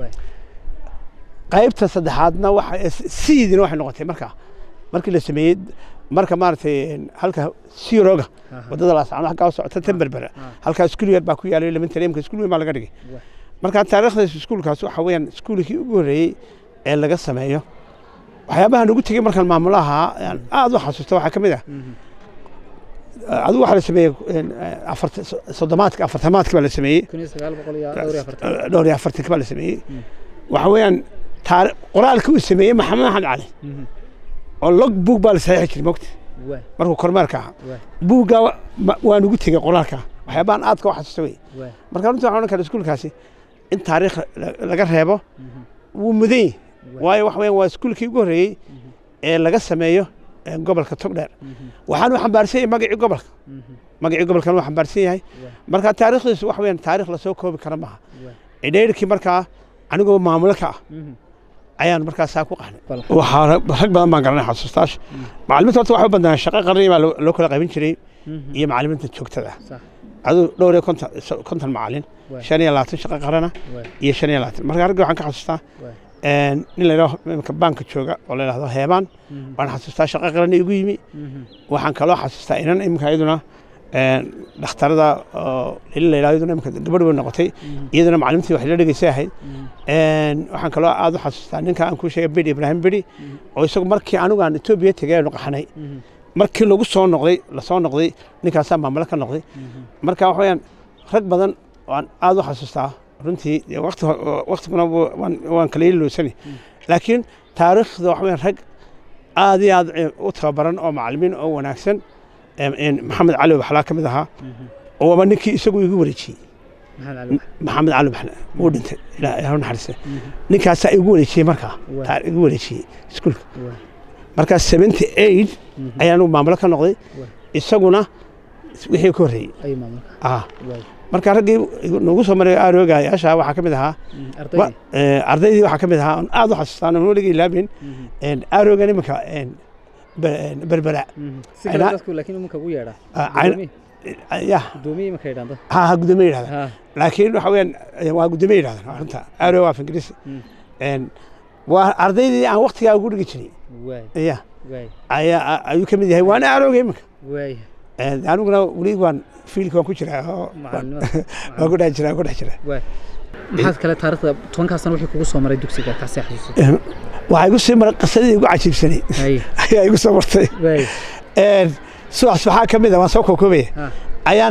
qaybta saddexaadna siidina waxay noqotay markaa markii la sameeyey marka maaragtay halka siroga wadada laasacno halkaa socota temberbera halkaa iskuul yar baa ku yaalay elementary imka iskuul weyn baa laga dhigay marka taariikhdaas iskuulkaas waxa weeyaan iskuulkii ugu horreeyey ee laga sameeyo waxyaabahan ugu tegey markaan maamulaha aad u xasuusta waxaa ka mid ah adigu waxaa la sameeyey soddomaadka afartamaadka baa la sameeyey dhowr iyo afartanka baa la sameeyey waxa weeyaan qoraalkii uu sameeyey maxamed axmed cali oo log buug baa la saxiixi jiray mogta markuu kormeerka ahaa buuggaa waan ugu tegey qoraalka waxyaabahan aadka u xasuusta wey marka runtii waxaan odhan kara iskuulkaasi in taariikh laga reebo wuu mudan yahay waayo waxa weeyaan waa iskuulkii ugu horreeyey ee laga sameeyo gobolka togdheer waxaanu xambaarsan yahay magacii gobolka magacii gobolkan waa xambaarsan yahay marka taariikhdiisu wax weeyaan taarikh lasoo koobi kara maaha idheyrkii markaa anigoo maamulo ka ah ayaan markaas saa ku qahnay waxaa rag badan baan garanay xasuustaash macalimiinta horta waxay u badnaa shaqo qarni baa loo kala qaybin jiray iyo macalimiinta joogtada aduu dhowr iyo konton konton macalin shan iyo labaatan shaqo qarana iyo shan iyo labaatan marka ragga waxaan ka xasuustaa nin la yidhaho imika baanka jooga oo la yidhahdo heebaan waan xasuustaa shaqo qaran igu yimi waxaan kaloo xasuustaa inan imika iyaduna dhakhtarada lili la yidhahdo iyaduna imika gabadh way noqotay iyaduna macalimintii wax la dhegeysay ahayd waxaan kaloo aad u xasuustaa ninka aan kuu sheegay bidhi ibraahim bidhi oo isagu markii anigu aan etoobiya tegay aanu qaxnay markii lagu soo noqday lasoo noqday ninkaasaa maamulo ka noqday marka waxa weyaan rag badan waan aad u xasuustaa runtii waktiguna waan kala iloosani laakiin taariikhda waxa weyaan rag aad iyo aad u tababaran oo macalimiin oo wanaagsan maxamed cali waxlaa ka mid ahaa oo waaba ninkii isagu igu wareejiyey maxamed cali baxle wuu dhintay ilaa naxariiste ninkaasaa igu wareejiyey markaa igu wareejiyey iskuulka markaa seventy eight ayaanu maamulo ka noqday isaguna wixii ka horreeyey marka raggii nagu soo maray aaroogayaasha waxaa ka mid ahaa ardaydii waxaa ka mid ahaa on aad u xasuustaan on weliga ilaabin aaroogan iminka berbera ya ha ha gudoomiye yidhahda laakiin waxa weeyaan waa gudoomiye yidhahdan runta aaroo waa af ingiriisi waa ardaydii aan waktigaa ugu dhigi jiray ya ayaa ayuu ka mid yahay waana aarooga iminka aniguna weli waan fiilka waan ku jiraa oo waan ku dhex jiraa ku dhex jiraa maxaad kale taariikhda tobankaa sano wixii kugu soo maray dugsiga kaasii xasuusay waxaa igu sii maray qisadii igu cajiibsanay ayaa igu soo martay subax subaxaa ka mid a waan soo koobkoobaya ayaan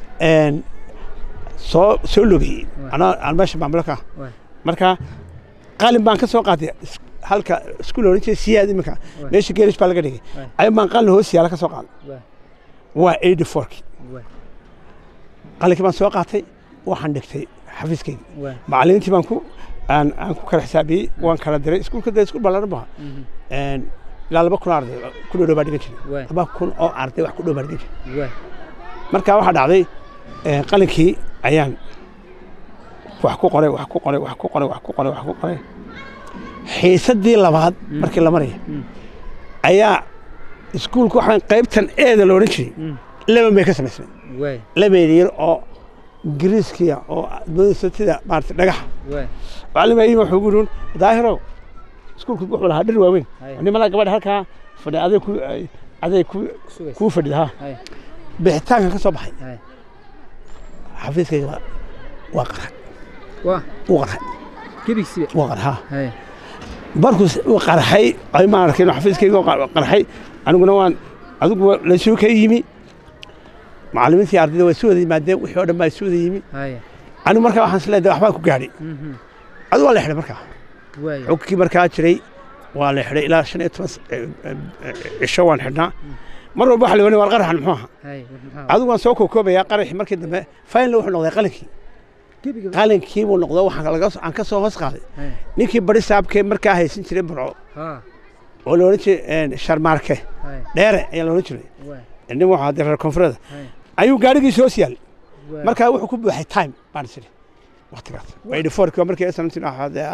soo soo logayey anaa aan meesha maamulo ka marka qalin baan ka soo qaatay halka iskuul oran jiray siyaad iminka meesha geerish baa laga dhigay ayaan baan qalin hoos yaala ka soo qaaday waa eighty fourki qalinkii baan soo qaatay waxaan dhigtay xafiiskayga macalimiintii baan ku aan aan ku kala xisaabiyey waan kala diray iskuulka dee iskuul ballaaran baha ilaa laba kun oo arday ku dhow baa dhigan jiray laba kun oo arday wax ku dhow baa dhigan jiray marka waxaa dhacday qalinkii ayaan wax ku qoray wax ku qoray wax ku qoray wax ku qoray wax ku qoray xiisadii labaad markii la maraya ayaa iskuulku waxaan qaybtan eeda la odhan jiray laban bay ka samaysnay laban yar oo ingiriiskiya oo sida maarata dhagaxa macalimayima wuxuu ugu yidhi daahirow iskuulku wuxuu lahaa dhir waaweyn nimanaa gabadha halkaa fadhi aday ku aday ku kuu fadhida ha bixitaanka ka soo baxay xafiiskayga waa qarxay wuu qarxay wuu qarxay markuu uu qarxay ay ma arkin xafiiskayga qarxay aniguna waan adigu lasuu ka yimi macalimiintii ardayda waa isu wada yimaadeen wixii oo dhan baa isu wada yimi anigu markaa waxaan isleedahay waxbaa ku gaadhay adigu waa la xidhay markaa xogkii markaa jiray waa la xidhay ilaa shan iyo toban cisho waan xidhnaa mar walba waxa la ohanaya war qaraxan muxuu ahaa adigu waan soo kookoobayaa qaraxii markii dambe faynla wuxuu noqday qalinkii qalinkii buu noqdo waxaan ka soo hoos qaaday ninkii bari saabkee markaa haysan jiray burco oo la odhan jiray sharmaarke dheere ayaa la odhan jiray nin wuxuu hadday reer koonfureeda ayuu gaadhigiisa hoos yaal markaa wuxuu ku buuxay time baan isiri waqtigaas eighty fourki waa markii seventeen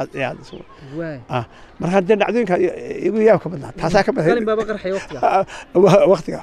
markaa dee dhacdooyinka igu yaab ka badnaa taasaa ka qalin baaba qarxay waqtiga waqtiga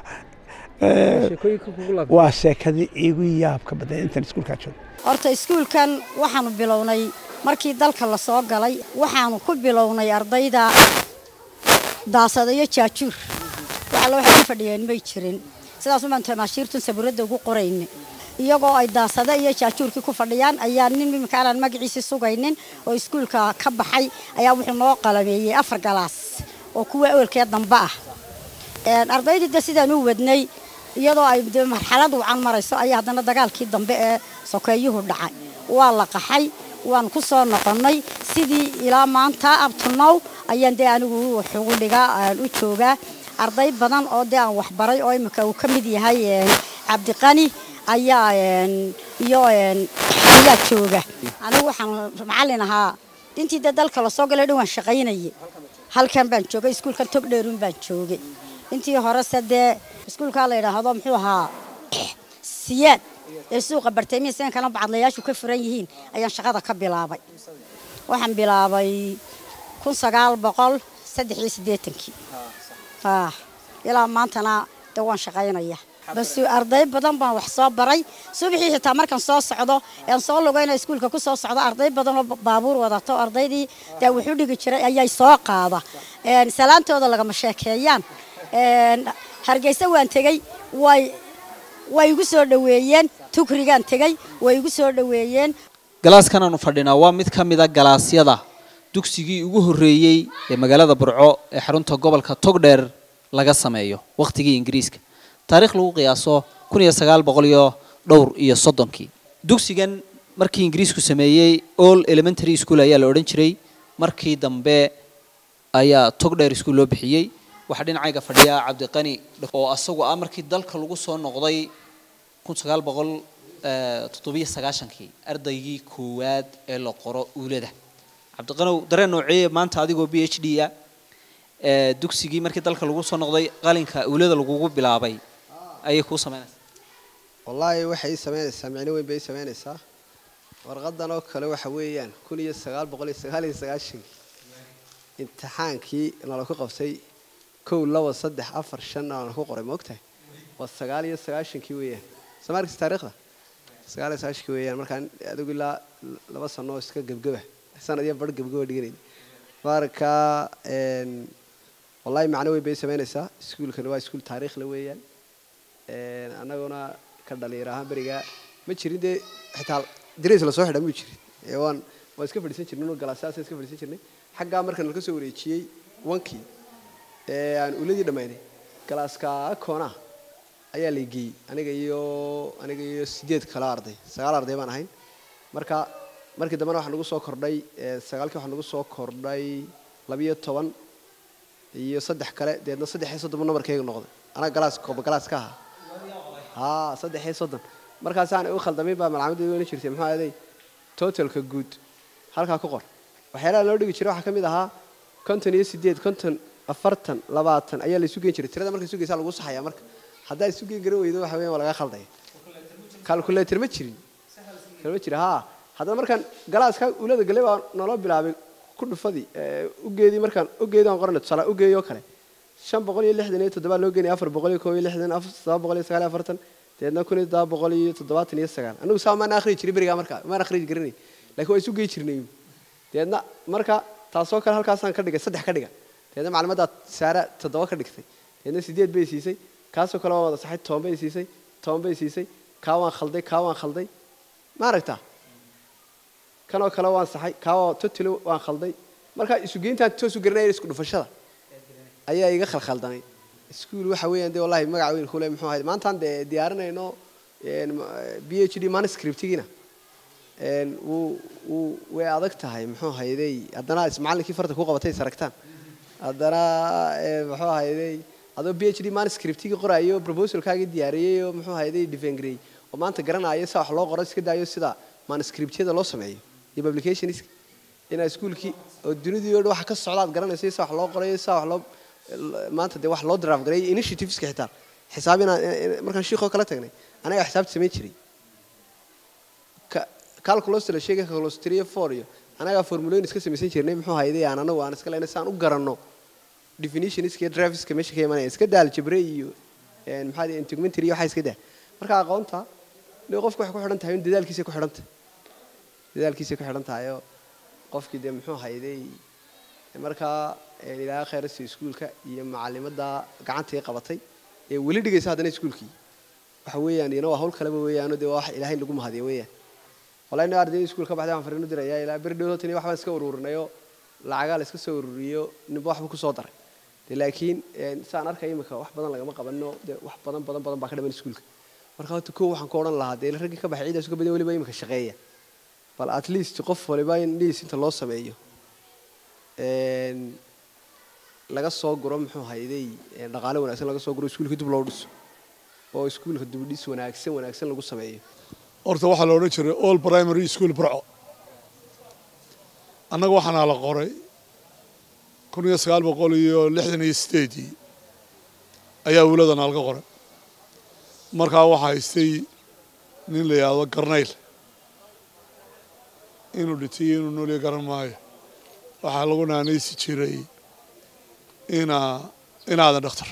waa sheekadii igu yaab ka badnay intaan iskuulkaa joogo horta iskuulkan waxaanu bilownay markii dalka la soo galay waxaanu ku bilownay ardayda daasada iyo jaajuur waxalla waxay ku fadhiyeen may jirin sidaasuu baan tamaashiirtun sabuuradda ugu qorayna iyagoo ay daasada iyo jaajuurkii ku fadhiyaan ayaa nin iminka aanaan magaciisii sugaynin oo iskuulka ka baxay ayaa wuxuu noo qalabeeyey afar galaas oo kuwa awelkee dambe ah ardaydii de sidaan u wadnay iyadoo ay de marxalad wacan marayso ayaa haddana dagaalkii dambe ee sokeeyuhu dhacay waa la qaxay waan ku soo noqonnay sidii ilaa maanta abtunow ayaan dee anigu xuguligaa aan u joogaa arday badan oo dee aan waxbaray oo imika uu ka mid yahay cabdiqani ayaa iyo ayaa jooga anigu waxaan macallin ahaa intii dee dalka lasoo galay dhan waan shaqaynayay halkan baan joogay iskuulkan togdheerun baan joogay intii horese dee iskuulkaa la yidhaahdo muxuu ahaa siyaad ee suuqa barteemiya sidan kana bacadlayaashu ka furan yihiin ayaan shaqada ka bilaabay waxaan bilaabay kun sagaal boqol saddex iyo siddeetankii ilaa maantana dee waan shaqaynaya bas arday badan baan wax soo baray subaxii xitaa markaan soo socdo aan soo lugayna iskuulka ku soo socdo arday badan oo baabuur wadato ardaydii dee wuxuu dhigi jiray ayay soo qaada salaantooda lagama sheekeeyaan hargeysa waan tegey way way igu soo dhoweeyeen tukrigaan tegey way igu soo dhoweeyeen galaaskan aanu fadhinaa waa mid ka mid a galaasyada dugsigii ugu horreeyey ee magaalada burco ee xarunta gobolka togdheer laga sameeyo wakhtigii ingiriiska taariikh lagu qiyaaso kun iyo sagaal boqol iyo dhowr iyo soddonkii dugsigan markii ingiriisku sameeyey all elementary school ayaa la odhan jiray markii dambe ayaa togdheer school loo bixiyey waxaa dhinacayga fadhiya cabdiqani oo asagu ah markii dalka lagu soo noqday kun sagaal boqol toddobiyo sagaashankii ardaygii koowaad ee la qoro uulada cabdiqanow dareen nooceeye maanta adigoo b h d ah dugsigii markii dalka lagu soo noqday qalinka uulada lagugu bilaabay ayay kuu samaynaysaa wallaahi waxay ii samaynaysaa micno weyn bay ii samaynaysaa warqadan oo kale waxa weeyaan kun iyo sagaal boqol iyo sagaal iyo sagaashankii imtixaankii nala ku qabtay kow laba saddex afar shan nala ku qoray ma ogtahay waa sagaal iyo sagaashankii weeyaan soo ma arkaysa taariikhda sagaal iyo sagaashankii weeyaan markaan adigu ilaa laba sano oo iska gebgeba sanad iyo bar gebgeba dhiganayna marka wallahi macno weyn bay samaynaysaa iskuulkani waa iskuul taariikh la weeyaan annaguna ka dhalinyar ahaan berigaa ma jirin dee xitaa dirays lasoo xidha muu jirin ee waan waan iska fadhiisan jirnay noo galaasaasa iska fadhiisan jirnay xaggaa marka nalka soo wareejiyey wankii ee aan uladii dhammaynay galaaska koona ayaa la geeyey aniga iyo aniga iyo sideed kale arday sagaal arday baan ahayn marka markii dambena waxaa nagu soo kordhay sagaalkii waxaa nagu soo kordhay labiyo toban iyo saddex kale deedna saddex iyo soddon namarkayga noqday anaga galaas kooba galaas ka ahaa haa saddex iyo soddon markaasaan u khaldamayn baa malcamada weyn jirtay muxuu ahaday totalka guud halkaa ku qor waxyaalaha loo dhigi jiray waxaa ka mid ahaa konton iyo sideed konton afartan labaatan ayaa la isu geen jiray tirada marka sugaysaa lagu saxayaa marka haddaa isu geen garan weydo waxa weyan waa laga khaldaya calculator ma jirin ma jira haa haddana markaan galaaska ulada galay baa naloo bilaabay ku dhufadii ugeedii markaan ugeedii aan qorana tusaale ugeeyoo kale shan boqol iyo lixdan iyo toddobaa loo geenaya afar boqol iyo koob iyo lixdan todoba boqol iyo sagaal iyo afartan deedna kun iyo todoba boqol iyo toddobaatan iyo sagaal anigu saa maan akhriyi jiray berigaa markaa maan akhriyi garanay laakiin waa isu gey jirnay deedna marka taasoo kale halkaasaan ka dhigay saddex ka dhiga deedna maclimaddaa saara toddoba ka dhigtay deedna sideed bay siisay kaasoo kale waa wada saxay toban bay siisay toban bay siisay kaa waan khalday kaa waan khalday ma aragtaa kanoo kale waan saxay kaawaa totally waan khalday marka isugeyntaan toosu garanaya isku dhufashada ayaa iga khalkhaldanay iskuul waxa weeyaan dee wallahi magac weyn kule muxuu ahayd maantaan dee diyaarinayno b h d manuscriptigiina wuu wuu way adag tahay muxuu hayday haddana macallinkii farta ku qabatay saragtaan haddana muxuu hayday adoo b h d manuscriptigii qoraayo proposalkaagii diyaariyey oo muxuu hayday defengrey oo maanta garanaayo sida wax loo qoro iska daayo sida manuscriptyada loo sameeyo iyo publications inaa iskuulkii oo dunidii oo dhan waxa ka socda aad garanayso sida wax loo qorayo sida wax loo maanta dee wax loo draft gareeyo initiativeska xitaa xisaab inaan markaan shiikoo kala tagnay anaga xisaabta samayn jiray calculus la sheegay calculus three four iyo anagaa formulooyin iska samaysan jirnay muxuu hayday aan anagu aan iska leynay saan u garanno definitionska iyo driveska meesha ka imanaya iska daal jabre iyo maxaa integumentary iyo waxaa iska daa marka aqoonta dee qofku waxay ku xidhan tahay in dadaalkiisa ku xidhan tahay dadaalkiisa ku xidhan tahay oo qofkii dee muxuu hayday markaa ilaaha khayrasi iskuulka iyo macalimadda gacantii qabatay ee weli dhigaysa haddana iskuulkii waxa weeyaan iyana waa hawl kaleba weeyaano dee waa wax ilaahay lagu mahadiya weeyaan wallahi ina ardayda iskuul ka baxday waxaan fariin u dirayaa ilaa beri dhowr tan waxbaan iska ururinayoo lacagaa la iska soo ururiyo ninba waxba ku soo daray dee laakiin saan arkaya imika wax badan lagama qabano dee wax badan badan badan baa ka dhaman iskuulka marka horta kow waxaan ku odhan lahaa dee raggii ka baxay ciidaas ka badan weliba imika shaqeeya bal at least qof waliba in liis inta loo sameeyo laga soo guro muxuu hayday dhaqaale wanaagsan laga soo guro iskuulka dib loo dhiso oo iskuulka dibdhis wanaagsan wanaagsan lagu sameeyo horta waxaa la odhan jiray all primary school burco annaga waxaana la qoray kun iyo sagaal boqol iyo lixdan iyo sideedii ayaa wiiladana laga qoray markaa waxaa haystay nin la yidhaahdo garnayl inuu dhintay iyo inuu noolya garan maayo waxaa lagu naanaysi jiray inaa inaadan dhakhtar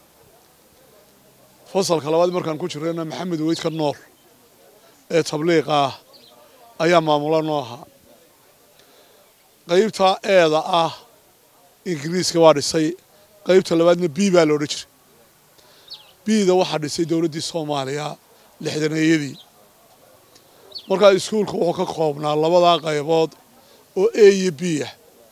fasalka labaad markaan ku jirayna maxamed weydka nool ee tabliiqa ah ayaa maamula noo ahaa qaybta eeda ah ingiriiska waa dhisay qaybta labaadna b baa la odhan jiray bida waxaa dhisay dowladdii soomaaliya lixdaneeyadii markaa iskuulka wuxuu ka koobnaa labadaa qaybood oo a iyo b ah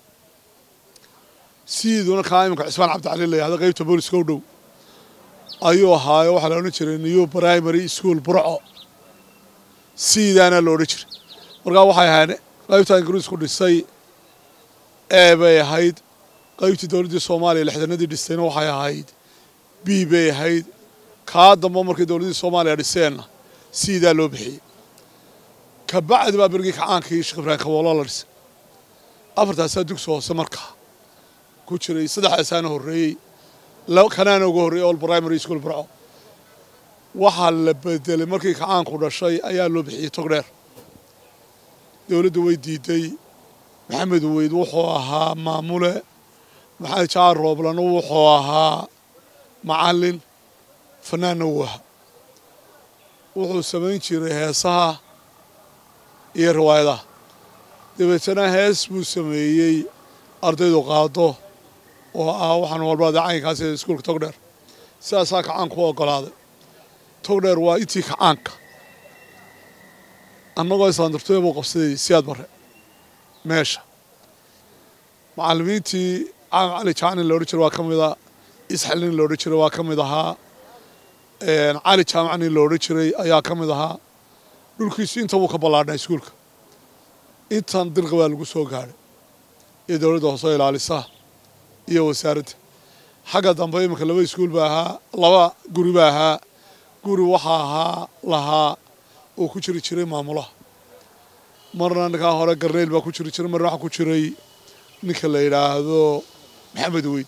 siiduna kaa iminka cismaan cabdicali la yahda qaybta booliska u dhow ayuu ahaayo waxaa la odhan jiray new primary school burco siidaana la odhan jiray markaa waxay ahayd qaybta ingiriisku dhisay e bay ahayd qaybtii dowladdii soomaaliya lixdanadii dhistayna waxay ahayd b bay ahayd kaa damba markay dowladdii soomaaliya dhiseenna siidaa loo bixiyey kabacdi baa berigii kacaankii sheekh ibraahim kaboolo la dhisay afartaasaa dugsi hoose markaa ku jiray saddexdaasaana horreeyey kanaana uga horreeyey all primary school burco waxaa la bedelay markii kacaanku dhashay ayaa loo bixiyey togdheer dowladdu way diiday maxamed weyd wuxuu ahaa maamule maxamed jaar rooblana wuxuu ahaa macallin fanaanna wuu ahaa wuxuu samayn jiray heesaha iyo riwaayadaha dabeetana hees buu sameeyey ardaydu qaado oo ah waxaan walbaada caynkaas ee iskuulka togdheer sidaasaa kacaanku u oggolaaday togdheer waa intii kacaanka annagoo islaandartooya buu qabsaday siyaad barre meesha macallimiintii caam cali jaanin la odhan jiray waa ka mid a isxalin la odhan jiray waa ka mid ahaa cali jaamacnin la odhan jiray ayaa ka mid ahaa dhulkiisu inta wuu ka ballaadhnaa iskuulka intan dirqa baa lagu soo gaadhay iyo dowladda hoosoo ilaalisa iyo wasaaradda xagga dambe iminka laba iskuul baa ahaa laba guri baa ahaa guri waxaa ahaa lahaa oo ku jiri jiray maamulaha marna ninkaa hore garneyl baa ku jiri jiray marna waxaa ku jiray ninka la yidhaahdo maxamed weyd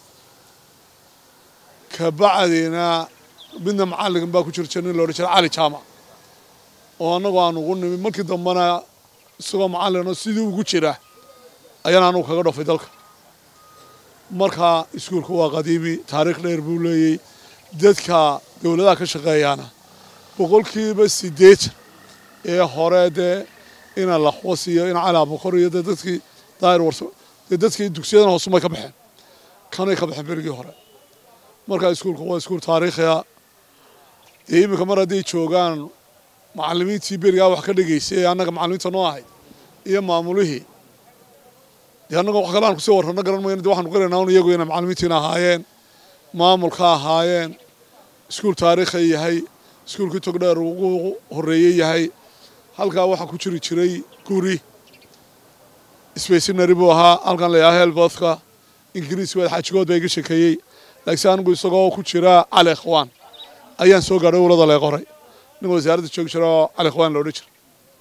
kabacdina midna macallin baa ku jiri jiray nin la odhan jiray cali jaamac oo annagoo aan ugu nimi markii dambena isagoo macallinoo sidii ugu jira ayaan anugu kaga dhofay dalka markaa iskuulka waa qadiimi taariikh dheer buu leeyey dadka dowladaha ka shaqeeyaana boqolkiiba siddeetan ee hore dee ina laxwas iyo ina cali abukor iyo dee dadkii daahir warso dee dadkii dugsiyadan hoosumay ka baxeen kanay ka baxeen berigii hore markaa iskuulka waa iskuul taariikhiya dee iminka mar hadday joogaan macallimiintii berigaa wax ka dhigaysay ee annaga macallimiinta noo ahayd iyo maamulihii dee annaga wax kale aan kusii warrano garan mayno dee waxaanu qiraynaa un iyagu inay macallimiintiina ahaayeen maamulka ahaayeen iskuul taariikha yahay iskuulkii togdheer ugu horreeyey yahay halkaa waxaa ku jiri jiray guri sbacinary buu ahaa halkan layaha helbothka ingiriis waad xaajigood baa iga shekeeyey laakiinse anigu isagoo ku jira cali ikhwaan ayaan soo gaadhay ulada lee qoray nin wasaaradda joogi jira oo cali ikhwaan la odhan jira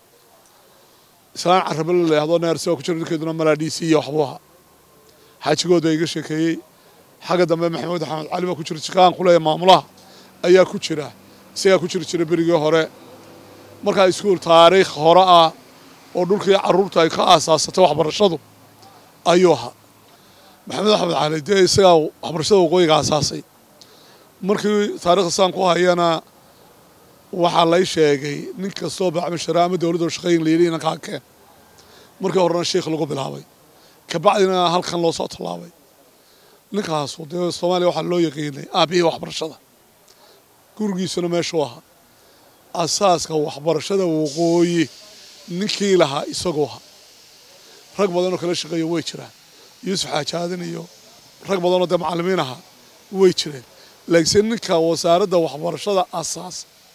islaan carrabe la yidhahdo neersi oo ku jira ninkeeduna malaadhiisi iyo waxbuu ahaa xaajigood baa iga sheekeeyey xagga dambe maxamed axmed cali baa ku jira jikaan ku leeya maamulaha ayaa ku jira isagaa ku jiri jira berigii hore markaa iskuul taariikh hore ah oo dhulkii carruurta ay ka aasaasatay waxbarashadu ayuu ahaa maxamed axmed cali dee isagaa waxbarashada waqooyiga aasaasay markii taarikhda saan ku hayana waxaa lay sheegay nin kastoo bacmashara ama dowladda shaqeyn la yidhi inankaa keen markii horena sheikh lagu bilaabay kabacdina halkan loo soo tallaabay ninkaasu dee soomaaliya waxaa loo yaqiinay aabihii waxbarashada gurigiisuna meeshuu ahaa asaaska waxbarashada waqooyi ninkii lahaa isagoo ahaa rag badanoo kala shaqeeya way jiraan yuusuf xaajaadin iyo rag badanoo dee macallimiin ahaa way jireen laakiinse ninka wasaaradda waxbarashada asaas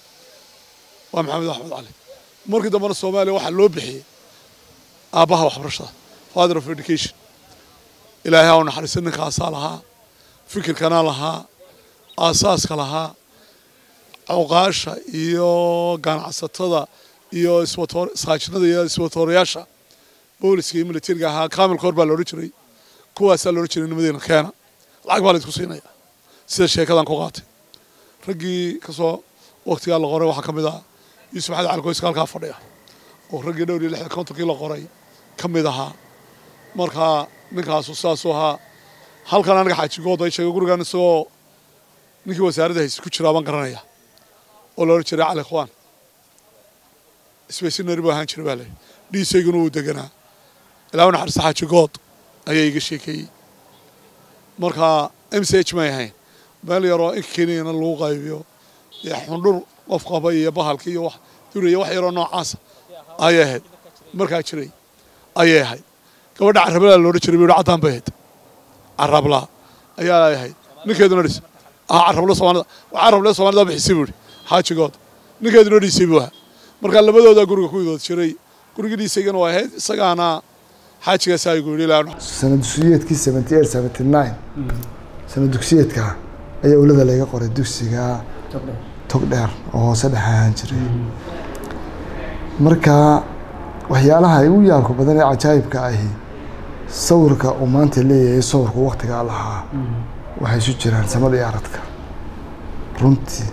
waa maxamed axmed cali markii dambena soomaaliya waxaa loo bixiyey aabbaha waxbarashada father of education ilaahay ha u naxariista ninkaasaa lahaa fikirkana lahaa aasaaska lahaa cuqaasha iyo ganacsatada iyo saajinada iyo iswatoorayaasha booliska iyo militariga ahaa kaamil koor baa loodhan jiray kuwaasaa loodhan jiray nimadeena keena lacag baa la isku siinaya sida sheekadan ku qaatay raggii kasoo waktigaa la qoray waxaa ka mid ah yuusuf maxamed cali qoyska halkaa fadhiya oo raggii dhowr iyo lixda kontonkii la qoray ka mid ahaa markaa ninkaasu saasuu ahaa halkan aniga xaajigood ay sheegay gurigan isagoo ninkii wasaaradda hayse ku jiraa baan garanaya oo la odhan jiray cali khwaan isbaysinari buu ahaan jiray baa le dhiisayguna wuu deganaa ilaa naxariista xaajigood ayaa iga sheekeeyey marka m c h may ahayn meel yaroo inka keniyana lagu qaybiyo dee xundhur qof qaba iyo bahalka iyo wax duraya wax yaroo noocaasa ayay ahayd markaa jiray ayay ahayd gabadha carablaa loodhan jiray buu caddaan bay ahayd carablaa ayaa ahayd ninkeeduna dhis ah carablo soomaalida carable soomaalida bixisay buu xaajigood ninkeeduna dhisay buu ahaa marka labadooda guriga ku idood jiray gurigii dhiisaygana waa ahayd isagaana xaajigaas aygu yidhi ilaa sana dugsiyeedkii seventy eight seventy nine sana dugsiyeedka ayaa ulada laga qoray dugsiga tog dheer oo hoose dhex ahaan jiray marka waxyaalaha ugu yaabka badan ee cajaayibka ahi sawirka uu maanta leeyahay sawirku waktigaa lahaa waxay isu jiraan samada iyo aradka runtii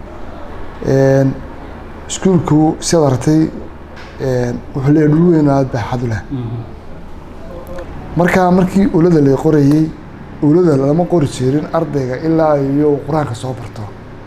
iskuulku siad aragtay wuxuu leeyahay dhul weyn oo aada baaxad u leh marka markii ulada la qorayey ulada lama qori jirin ardayga ilaa iyo uu qur-aanka soo barto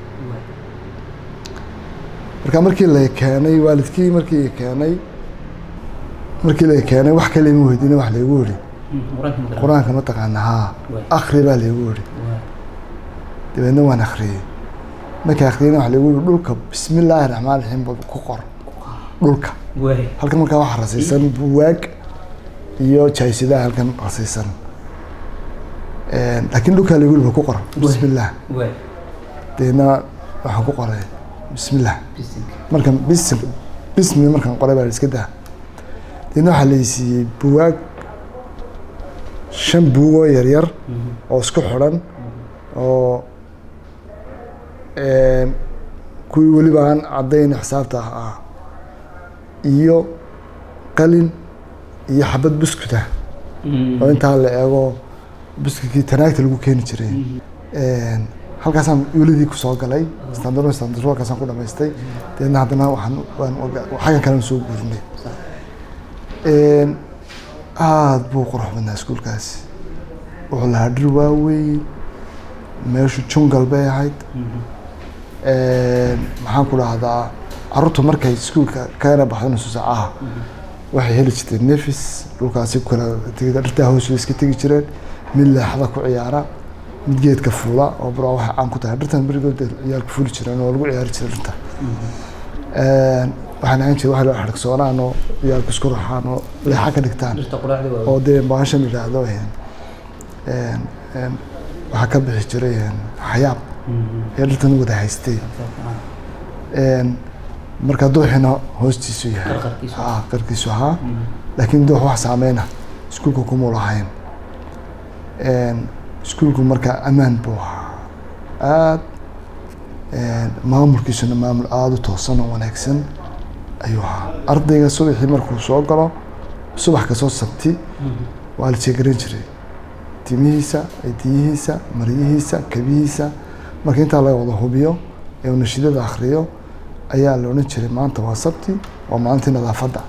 marka markii la keenay waalidkii markii keenay markii la keenay wax kale ima weydiina wax laygu yidhi qur-aanka ma taqaana haa akri baa laygu yidhi dabeedna waan akriyey markii akriyeyna wax laygu yidhi dhulka bismi illaahi raxmaan raxiim ku qor dhulka halkan markaa waxaa rasaysan buwaag iyo jaaysidaha halkan rasaysan laakiin dhulkaa laygu yidhi ku qor bismi illaah dabeedna waxaan ku qoray bismi illah markan bis bismi markaan qoray baa iska daa dabeedna waxaa laysiiyey buwaag shan buugoo yaryar oo isku xidhan oo kuwii weliba aan caddayn xisaabta ah ah iyo qalin iyo xabad buskud ah oo intaa la eego buskudkii tanaagta lagu keeni jiray halkaasaan yuuladii kusoo galay standaro standaro halkaasaan ku dhamaystay dabeedna haddana waxaan waan xaggan kalena soo guurinay aada buu qurux badnaa iskuulkaasi wuxuu lahaa dhir waaweyn meeshu jungal bay ahayd maxaan ku dhahdaa carruurtu markay iskuulka kana baxdo nusu saacaha waxay heli jirteen nefis dhulkaasi kala dhirtaa hoos way iska tegi jireen mid leexda ku ciyaara mid geedka fuula oo bura waxay caan ku tahay dhirtan berigood ciyaalku fuuli jireen oo lagu ciyaari jiray dhirta waxaan ahaan jiray wax la xarigsoonaan oo ciyaalku isku raxaan oo leexa ka dhigtaan oo dee baashan yidhaahdo waxaa ka bixi jiray xayaab ee dhirtan wada haystay marka dooxina hoostiisu yahay qarkiisu ahaa laakiin doox wax saameyna iskuulka kumuu lahayn iskuulku marka ammaan buu ahaa aada maamulkiisuna maamul aada u toosan oo wanaagsan ayuu ahaa ardayga subaxii markuu soo galo subax kasoo sabti waa la jeegaran jiray timihiisa cidiyihiisa maryihiisa kabihiisa marka intaa laga wada hubiyo ee uu nashidada akriyo ayaa la odhan jiray maanta waa sabti waa maalintii nadaafadda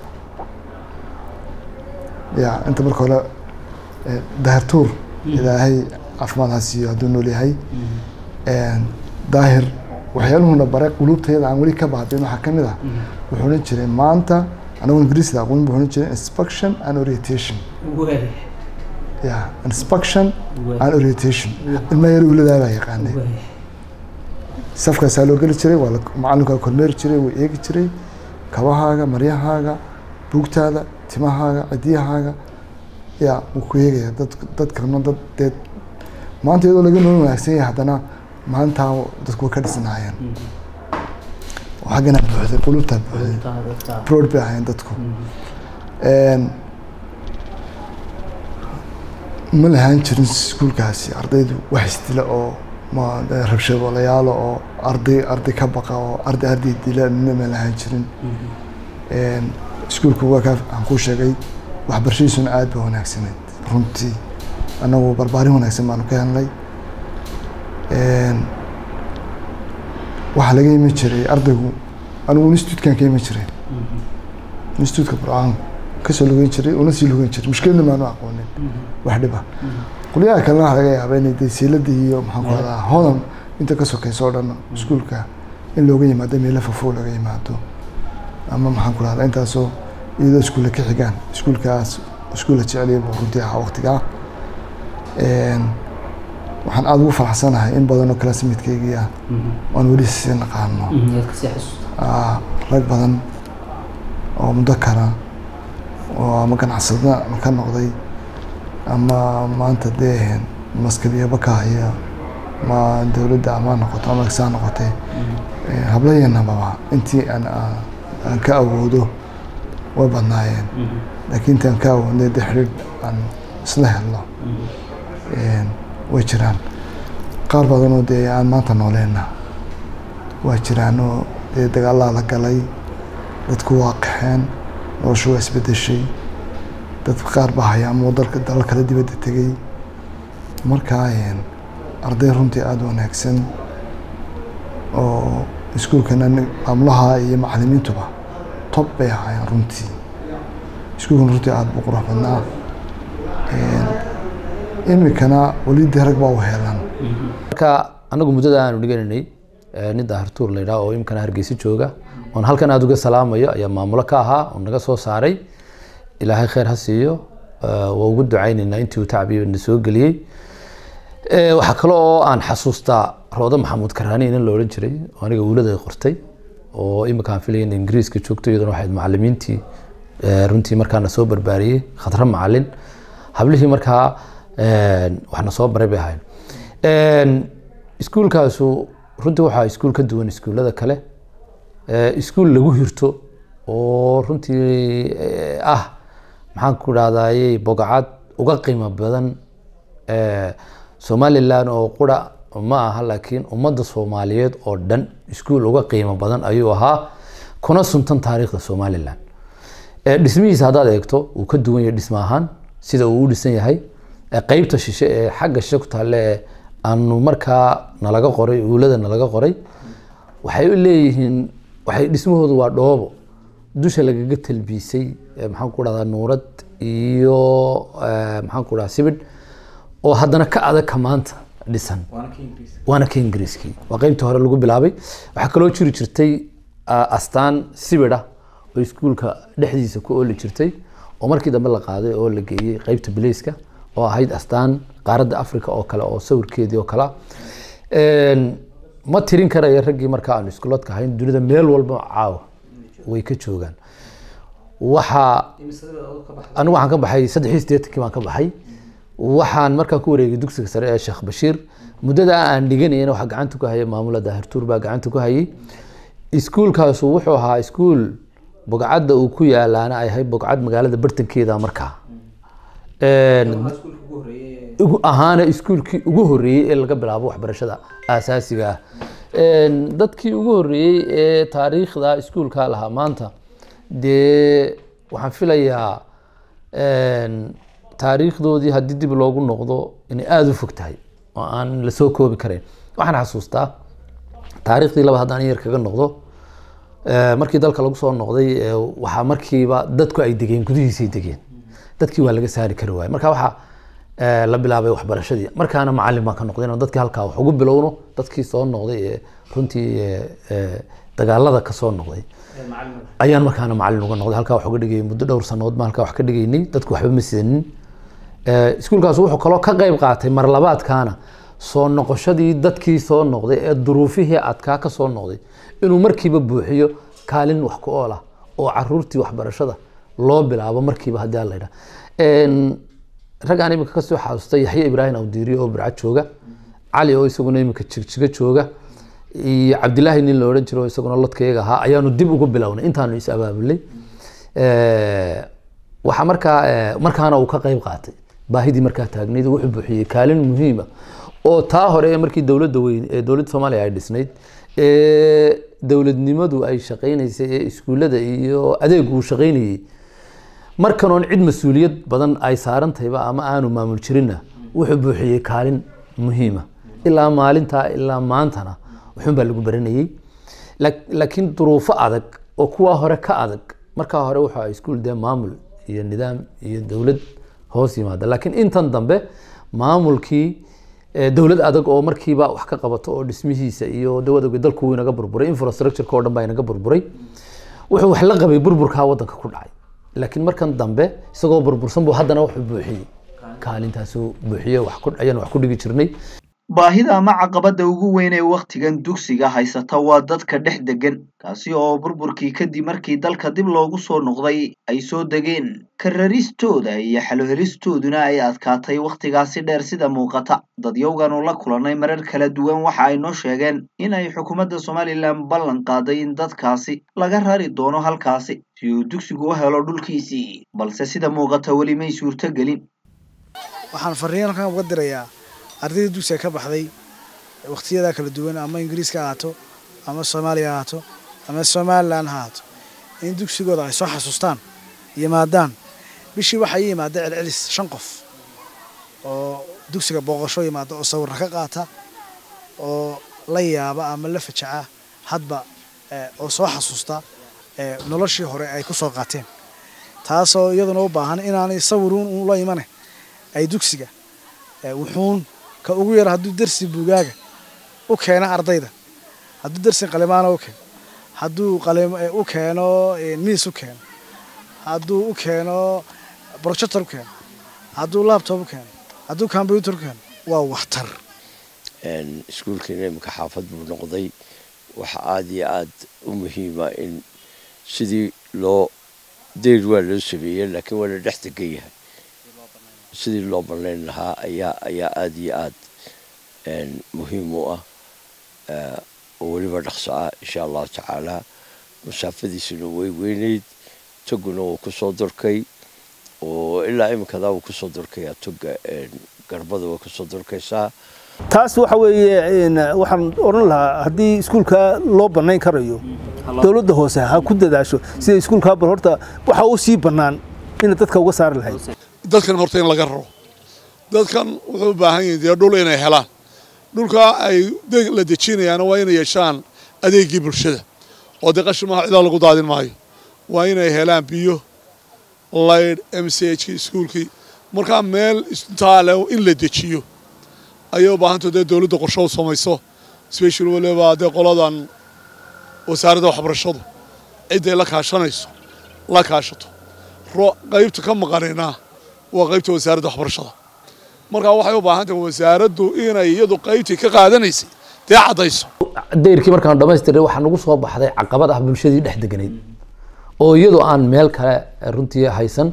ya inta marka hore daahirtuur ilaahay caafimaad ha siiyo hadduu nool yahay daahir waxyaaluhuna baray quluubtayada aan weli ka baadin waxaa kamid ah wuxuu odhan jiray maanta anagu ingiriisda aqoon buu odhan jiray inspection and orientation ya inspection and orientation ilma yar uladaa baa yaqaanay safkaasaa loo geli jiray waa macallinkaa kormeeri jiray wuu eegi jiray kabahaaga maryahaaga buugtaada timahaaga cidiyahaaga ya wuu ku eegaya dad dadkana dad dee maanta iyadoo laga nool wanaagsan yahay haddana maalintaa dadku way ka dhisnaayeen xaggana buuxday qulubtaa buuxday proud bay ahayn dadku ma lahaan jirin iskuulkaasi ardaydu wax isdila oo ma rabshadoolayaalo oo arday arday ka baqa oo arday arday dila nina ma lahaan jirin iskuulku waa kaa aan kuu sheegay waxbarashadiisuna aad ba wanaagsaneyd runtii annagu barbaarin wanaagsan baanu ka helnay waxaa laga imi jiray ardaygu anigu institutkan ka imi jiray institutka burcaan kasoo lugeyn jiray una sii lugeyn jiray mushkiladna maanu aqoonin wax dhiba qolyaha kalena waxaa laga yaabaa inay dee siiladii iyo maxaan ku hadaa hodan inta ka sokeyso oo dhan iskuulka in looga yimaado meelo fofo looga yimaado ama maxaan ku rahdaa intaasoo iyadoo iskuulla ka xigaan iskuulkaas iskuulla jeceliya buu runtii ahaa waqtigaa waxaan aada ugu faraxsanahay in badan oo classmatekeygii ah aan weli sii naqaano rag badan oo mudakara oo ama ganacsada ka noqday ama maanta dee maskadiyaba ka haya ma dowladda ama noqoto ama saa noqotay hablayanababa intii aan aan ka awoodo way badnaayeen laakiin intii aan ka awoodnay dee xidhiidh aan isla helno way jiraan qaar badanoo dee aan maanta nooleenna waa jiraanoo dee dagaalaa la galay dadku waa qaxeen noloshu waa isbedeshay dad qaar baa haya ama dalka dalal kale dibadda tegey markaa arday runtii aada wanaagsan oo iskuulkana maamulaha iyo macalimiintuba tob bay ahaayeen runtii iskuulkana runtii aada buu qurux badnaa imikana weli dee rag baa u heelan marka anagu muddada aanu dhiganaynay nin daahirtuur la yidhaha oo imikana hargeysa jooga oon halkan aada uga salaamayo ayaa maamulo ka ahaa oo naga soo saaray ilaahay kheyr ha siiyo waa ugu ducaynaynaa intii uu tacbiyo na soo geliyey waxaa kale oo aan xasuustaa roodo maxamuud karaani nin la odhan jiray oo aniga uulada qortay oo imika aan filaya in ingiriiska joogto iyaduna waxayd macalimiintii runtii markaana soo barbaariyey khadra macalin hablihii markaa waxna soo baray bay ahayn iskuulkaasu runtii waxaa iskuul ka duwan iskuullada kale iskuul lagu hirto oo runtii ah maxaan ku dhahdaayey bogacad uga qiimo badan somalilan oo qura ma aha laakiin ummadda soomaaliyeed oo dhan iskuul uga qiimo badan ayuu ahaa kuna suntan taariikhda somalilan dhismihiisa haddaad eegto wuu ka duwan yahay dhisma ahaan sida uu u dhisan yahay qeybta shishe ee xagga shishe ku taalle ee aanu markaa nalaga qoray uulada nalaga qoray waxay leeyihiin waxay dhismahoodu waa dhoobo dusha lagaga talbiisay maxaan ku dhahdaa nuurad iyo maxaan ku dhahaa sibidh oo haddana ka adag ka maanta dhisan waana ka ingiriiskii waa qeybtii hore lagu bilaabay waxaa kaloo jiri jirtay astaan sibidh ah oo iskuulka dhexdiisa ku ooli jirtay oo markii dambe la qaaday oo la geeyey qeybta bileyska oo ahayd astaan qaaradda africa oo kale oo sawirkeedii oo kale ma tirin karaya raggii markaa aanu iskuuladka ahayn dunida meel walba caawa way ka joogaan waxaa anigu waxaan ka baxay saddex iyo siddeetankii baan ka baxay waxaan markaa ku wareegay dugsiga sare ee sheekh bashiir muddada aan dhiganayana waxaa gacanta ku hayay maamula daahirtuur baa gacanta ku hayay iskuulkaasu wuxuu ahaa iskuul bogcadda uu ku yaalaana ay ahayd bogcad magaalada bartankeeda markaa ahaana iskuulkii ugu horeeyey ee laga bilaabo waxbarashada aasaasiga ah dadkii ugu horeeyey ee taariikhda iskuulka lahaa maanta dee waxaan filayaa taariikhdoodii haddii dib loogu noqdo inay aada u fog tahay oo aan lasoo koobi karayn waxaan xasuustaa taariikhdii laba haddaan yar kaga noqdo markii dalka lagu soo noqday waxaa markiiba dadku ay degeen gudihiisay degeen dadkii waa laga saari kari waayey marka waxaa la bilaabay waxbarashadii markaana macalin baan ka noqday inaan dadkii halkaa wax ugu bilowno dadkii soo noqday ee runtii dagaalada ka soo noqday ayaan markaana macalin uga noqday halkaa wax uga dhigayay muddo dhowr sannadood baan halkaa wax ka dhigaynay dadku waxba ma sidanin iskuulkaas wuxuu kaloo ka qayb qaatay mar labaadkaana soo noqoshadii dadkii soo noqday ee duruufihii adkaa ka soo noqday inuu markiiba buuxiyo kaalin wax ku ool ah oo caruurtii waxbarashada loo bilaabo markiiba haddii aan la yidhaha raggaan imika kasoo xasuustay yaxya ibraahim awdiiriyo oo birca jooga cali oo isaguna imika jigjiga jooga iyo cabdilaahi nin la odhan jiro oo isaguna lodkayaga ahaa ayaanu dib ugu bilownay intaanu is abaabulay waxa markaa markaana uu ka qayb qaatay baahidii markaa taagnayd wuxuu buuxiyey kaalin muhiima oo taa hore ee markii dowladda weyn ee dowladda soomaaliya ay dhisnayd ee dowladnimadu ay shaqaynaysay ee iskuullada iyo adeegu uu shaqaynayey markan oon cid mas-uuliyad badan ay saaran tahayba ama aanu maamul jirinna wuxuu buuxiyey kaalin muhiima ilaa maalintaa ilaa maantana wuxuun baa lagu baranayey Laak- laakiin duruufo adag oo kuwa hore ka adag markaa hore waxa iskuul dee maamul iyo nidaam iyo dowlad hoos yimaada laakiin intan dambe maamulkii eh, dowlad adag oo markiiba wax ka qabato oo dhismihiisa iyo dawadowga dalku wuu inaga burburay infrastructureka oo dhan baa inaga burburay wuxuu wax la qabay burburkaa wadanka ku dhacay laakiin markan dambe isagoo burbursan buu haddana wuxuu buuxiyey kaalintaasuu buuxiyey wax ku ayaan wax ku dhigi jirnay baahida ama caqabada ugu weyn ee wakhtigan dugsiga haysata waa dadka dhex degan kaasi oo burburkii kadib markii dalka dib loogu soo noqday ay soo degeen kararistooda iyo xalohelistooduna ay adkaatay wakhtigaasi dheer sida muuqata dadyowgan oo la kulannay marar kala duwan waxa ay noo sheegeen in ay xukuumadda somalilan ballan qaaday in dadkaasi laga rari doono halkaasi si uu dugsigu u helo dhulkiisii balse sida muuqata weli may suurtogelin waxaan fariin halkan uga dirayaa ardayda dugsiga ka baxday waqtiyada kala duwan ama ingiriiska ha ahaato ama soomaaliya ha ahaato ama somalilan ha ahaato in dugsigooda ay soo xasuustaan yimaadaan bishii waxaa ii yimaada celcelis shan qof oo dugsiga booqasho yimaada oo sawirra ka qaata oo la yaaba ama la fajaca hadba eh, oo soo xasuusta eh, noloshii hore ay ku soo qaateen taasoo iyaduna u baahan inaanay sawiruun uun la imane ay dugsiga eh, wuxuun ka ugu yar hadduu dersi bugaaga u keeno ardayda hadduu dersi qalimaana u keeno hadduu qalim eh, u keeno eh, miis u keeno hadduu u keeno projector u keeno hadduu laptop u keeno hadduu computer u keeno waa waxtar Een, iskuulkiina imika xaafad buu noqday waxa aad iyo aad u muhiima in sidii loo deyr waa loo sameeyey laakiin waa la dhex degan yahay sidii loo bannayn lahaa ayaa ayaa aad iyo aad een, muhiim u ah Eh, oo weliba dhaqso ah insha allahu tacaala masaafadiisuna way weynayd toguna wuu kusoo durkay oo ilaa imikadaa wuu kusoo durkayaa toga een, garbada way kusoo durkaysaa taas waxa weeye een, waxaan odhan lahaa haddii iskuulka loo bannayn karayo dowladda hoose ha ku dadaasho sida iskuulkaa bal horta waxa u sii bannaan ina dadka uga saari lahayd dadkan horta in laga raro dadkan wuxuu u baahan yihin dee dhul inay helaan dhulka ay de- la dejinayaana waa inay yeeshaan adeegii bulshada oo dee qashimaha cidaa lagu daadin maayo waa inay helaan biyo laydh m c h kii iskuulkii markaa meel intaale in la dejiyo ayay u baahantao dee dowladda qorsho u samayso special waliba dee qoladan wasaaradda waxbarashadu cidday la kaashanayso la kaashato ro- qaybta ka maqanina waa qaybta wasaaradda waxbarashada markaa waxay u baahan tahay wasaaraddu inay iyadu qaybtii ka qaadanaysay dee caddayso dayrkii markaan dhamaystiray waxaa nagu soo baxday caqabad ah bulshadii dhex deganayd oo iyadoo aan meel kale runtii haysan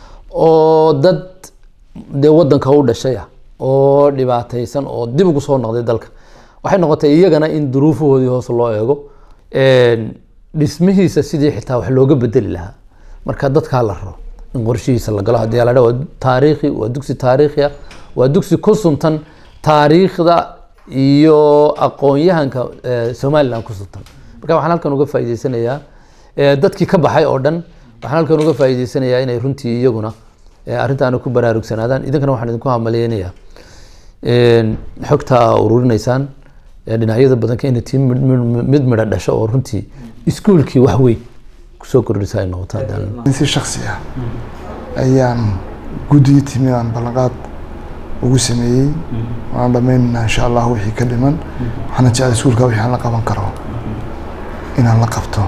oo dad dee wadanka u dhashay ah oo dhibaataysan oo dib ugu soo noqday dalka waxay noqotay iyagana in duruufahoodii hoos loo eego Een, dhismihiisa sidii xitaa wax looga bedeli lahaa marka dadkaa la raro in qorshihiisa la galo haddii la dhaa waa taariikhi waa dugsi taariikhi ah waa dugsi ku suntan taariikhda iyo aqoon-yahanka eh, somaliland ku suntan marka waxaan halkan uga faa'iideysanayaa eh, dadkii ka baxay oo dhan waxaan halkan uga faa'iideysanayaa inay runtii iyaguna eh, arrintaana ku baraarugsanaadaan idinkana waxaan idinku hamaleynayaa Een, xogta aa ururinaysaan ee dhinacyada badanka inay tii mid- mid mid midha dhasho oo runtii iskuulkii wax weyn kusoo kordhisa ay noqoto haddaan in si shaksi ah ayaan guddigii timi aan ballanqaad ugu sameeyey waan dhammaynaynaa insha allah wixii ka dhiman waxaana jecel iskuulka wixii aan la qaban karo inaan la qabto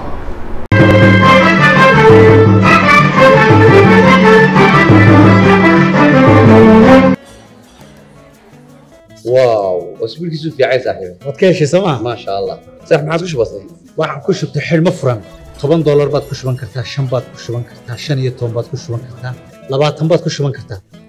واو اسبوعك في عين صاحبي waad ka heshay sooma ما شاء الله صح ما عادش بسيط waxaan ku shubtay xidhmo furan toban doolar baad ku shuban kartaa shan baad ku shuban kartaa shan iyo toban baad ku shuban kartaa labaatan baad ku shuban kartaa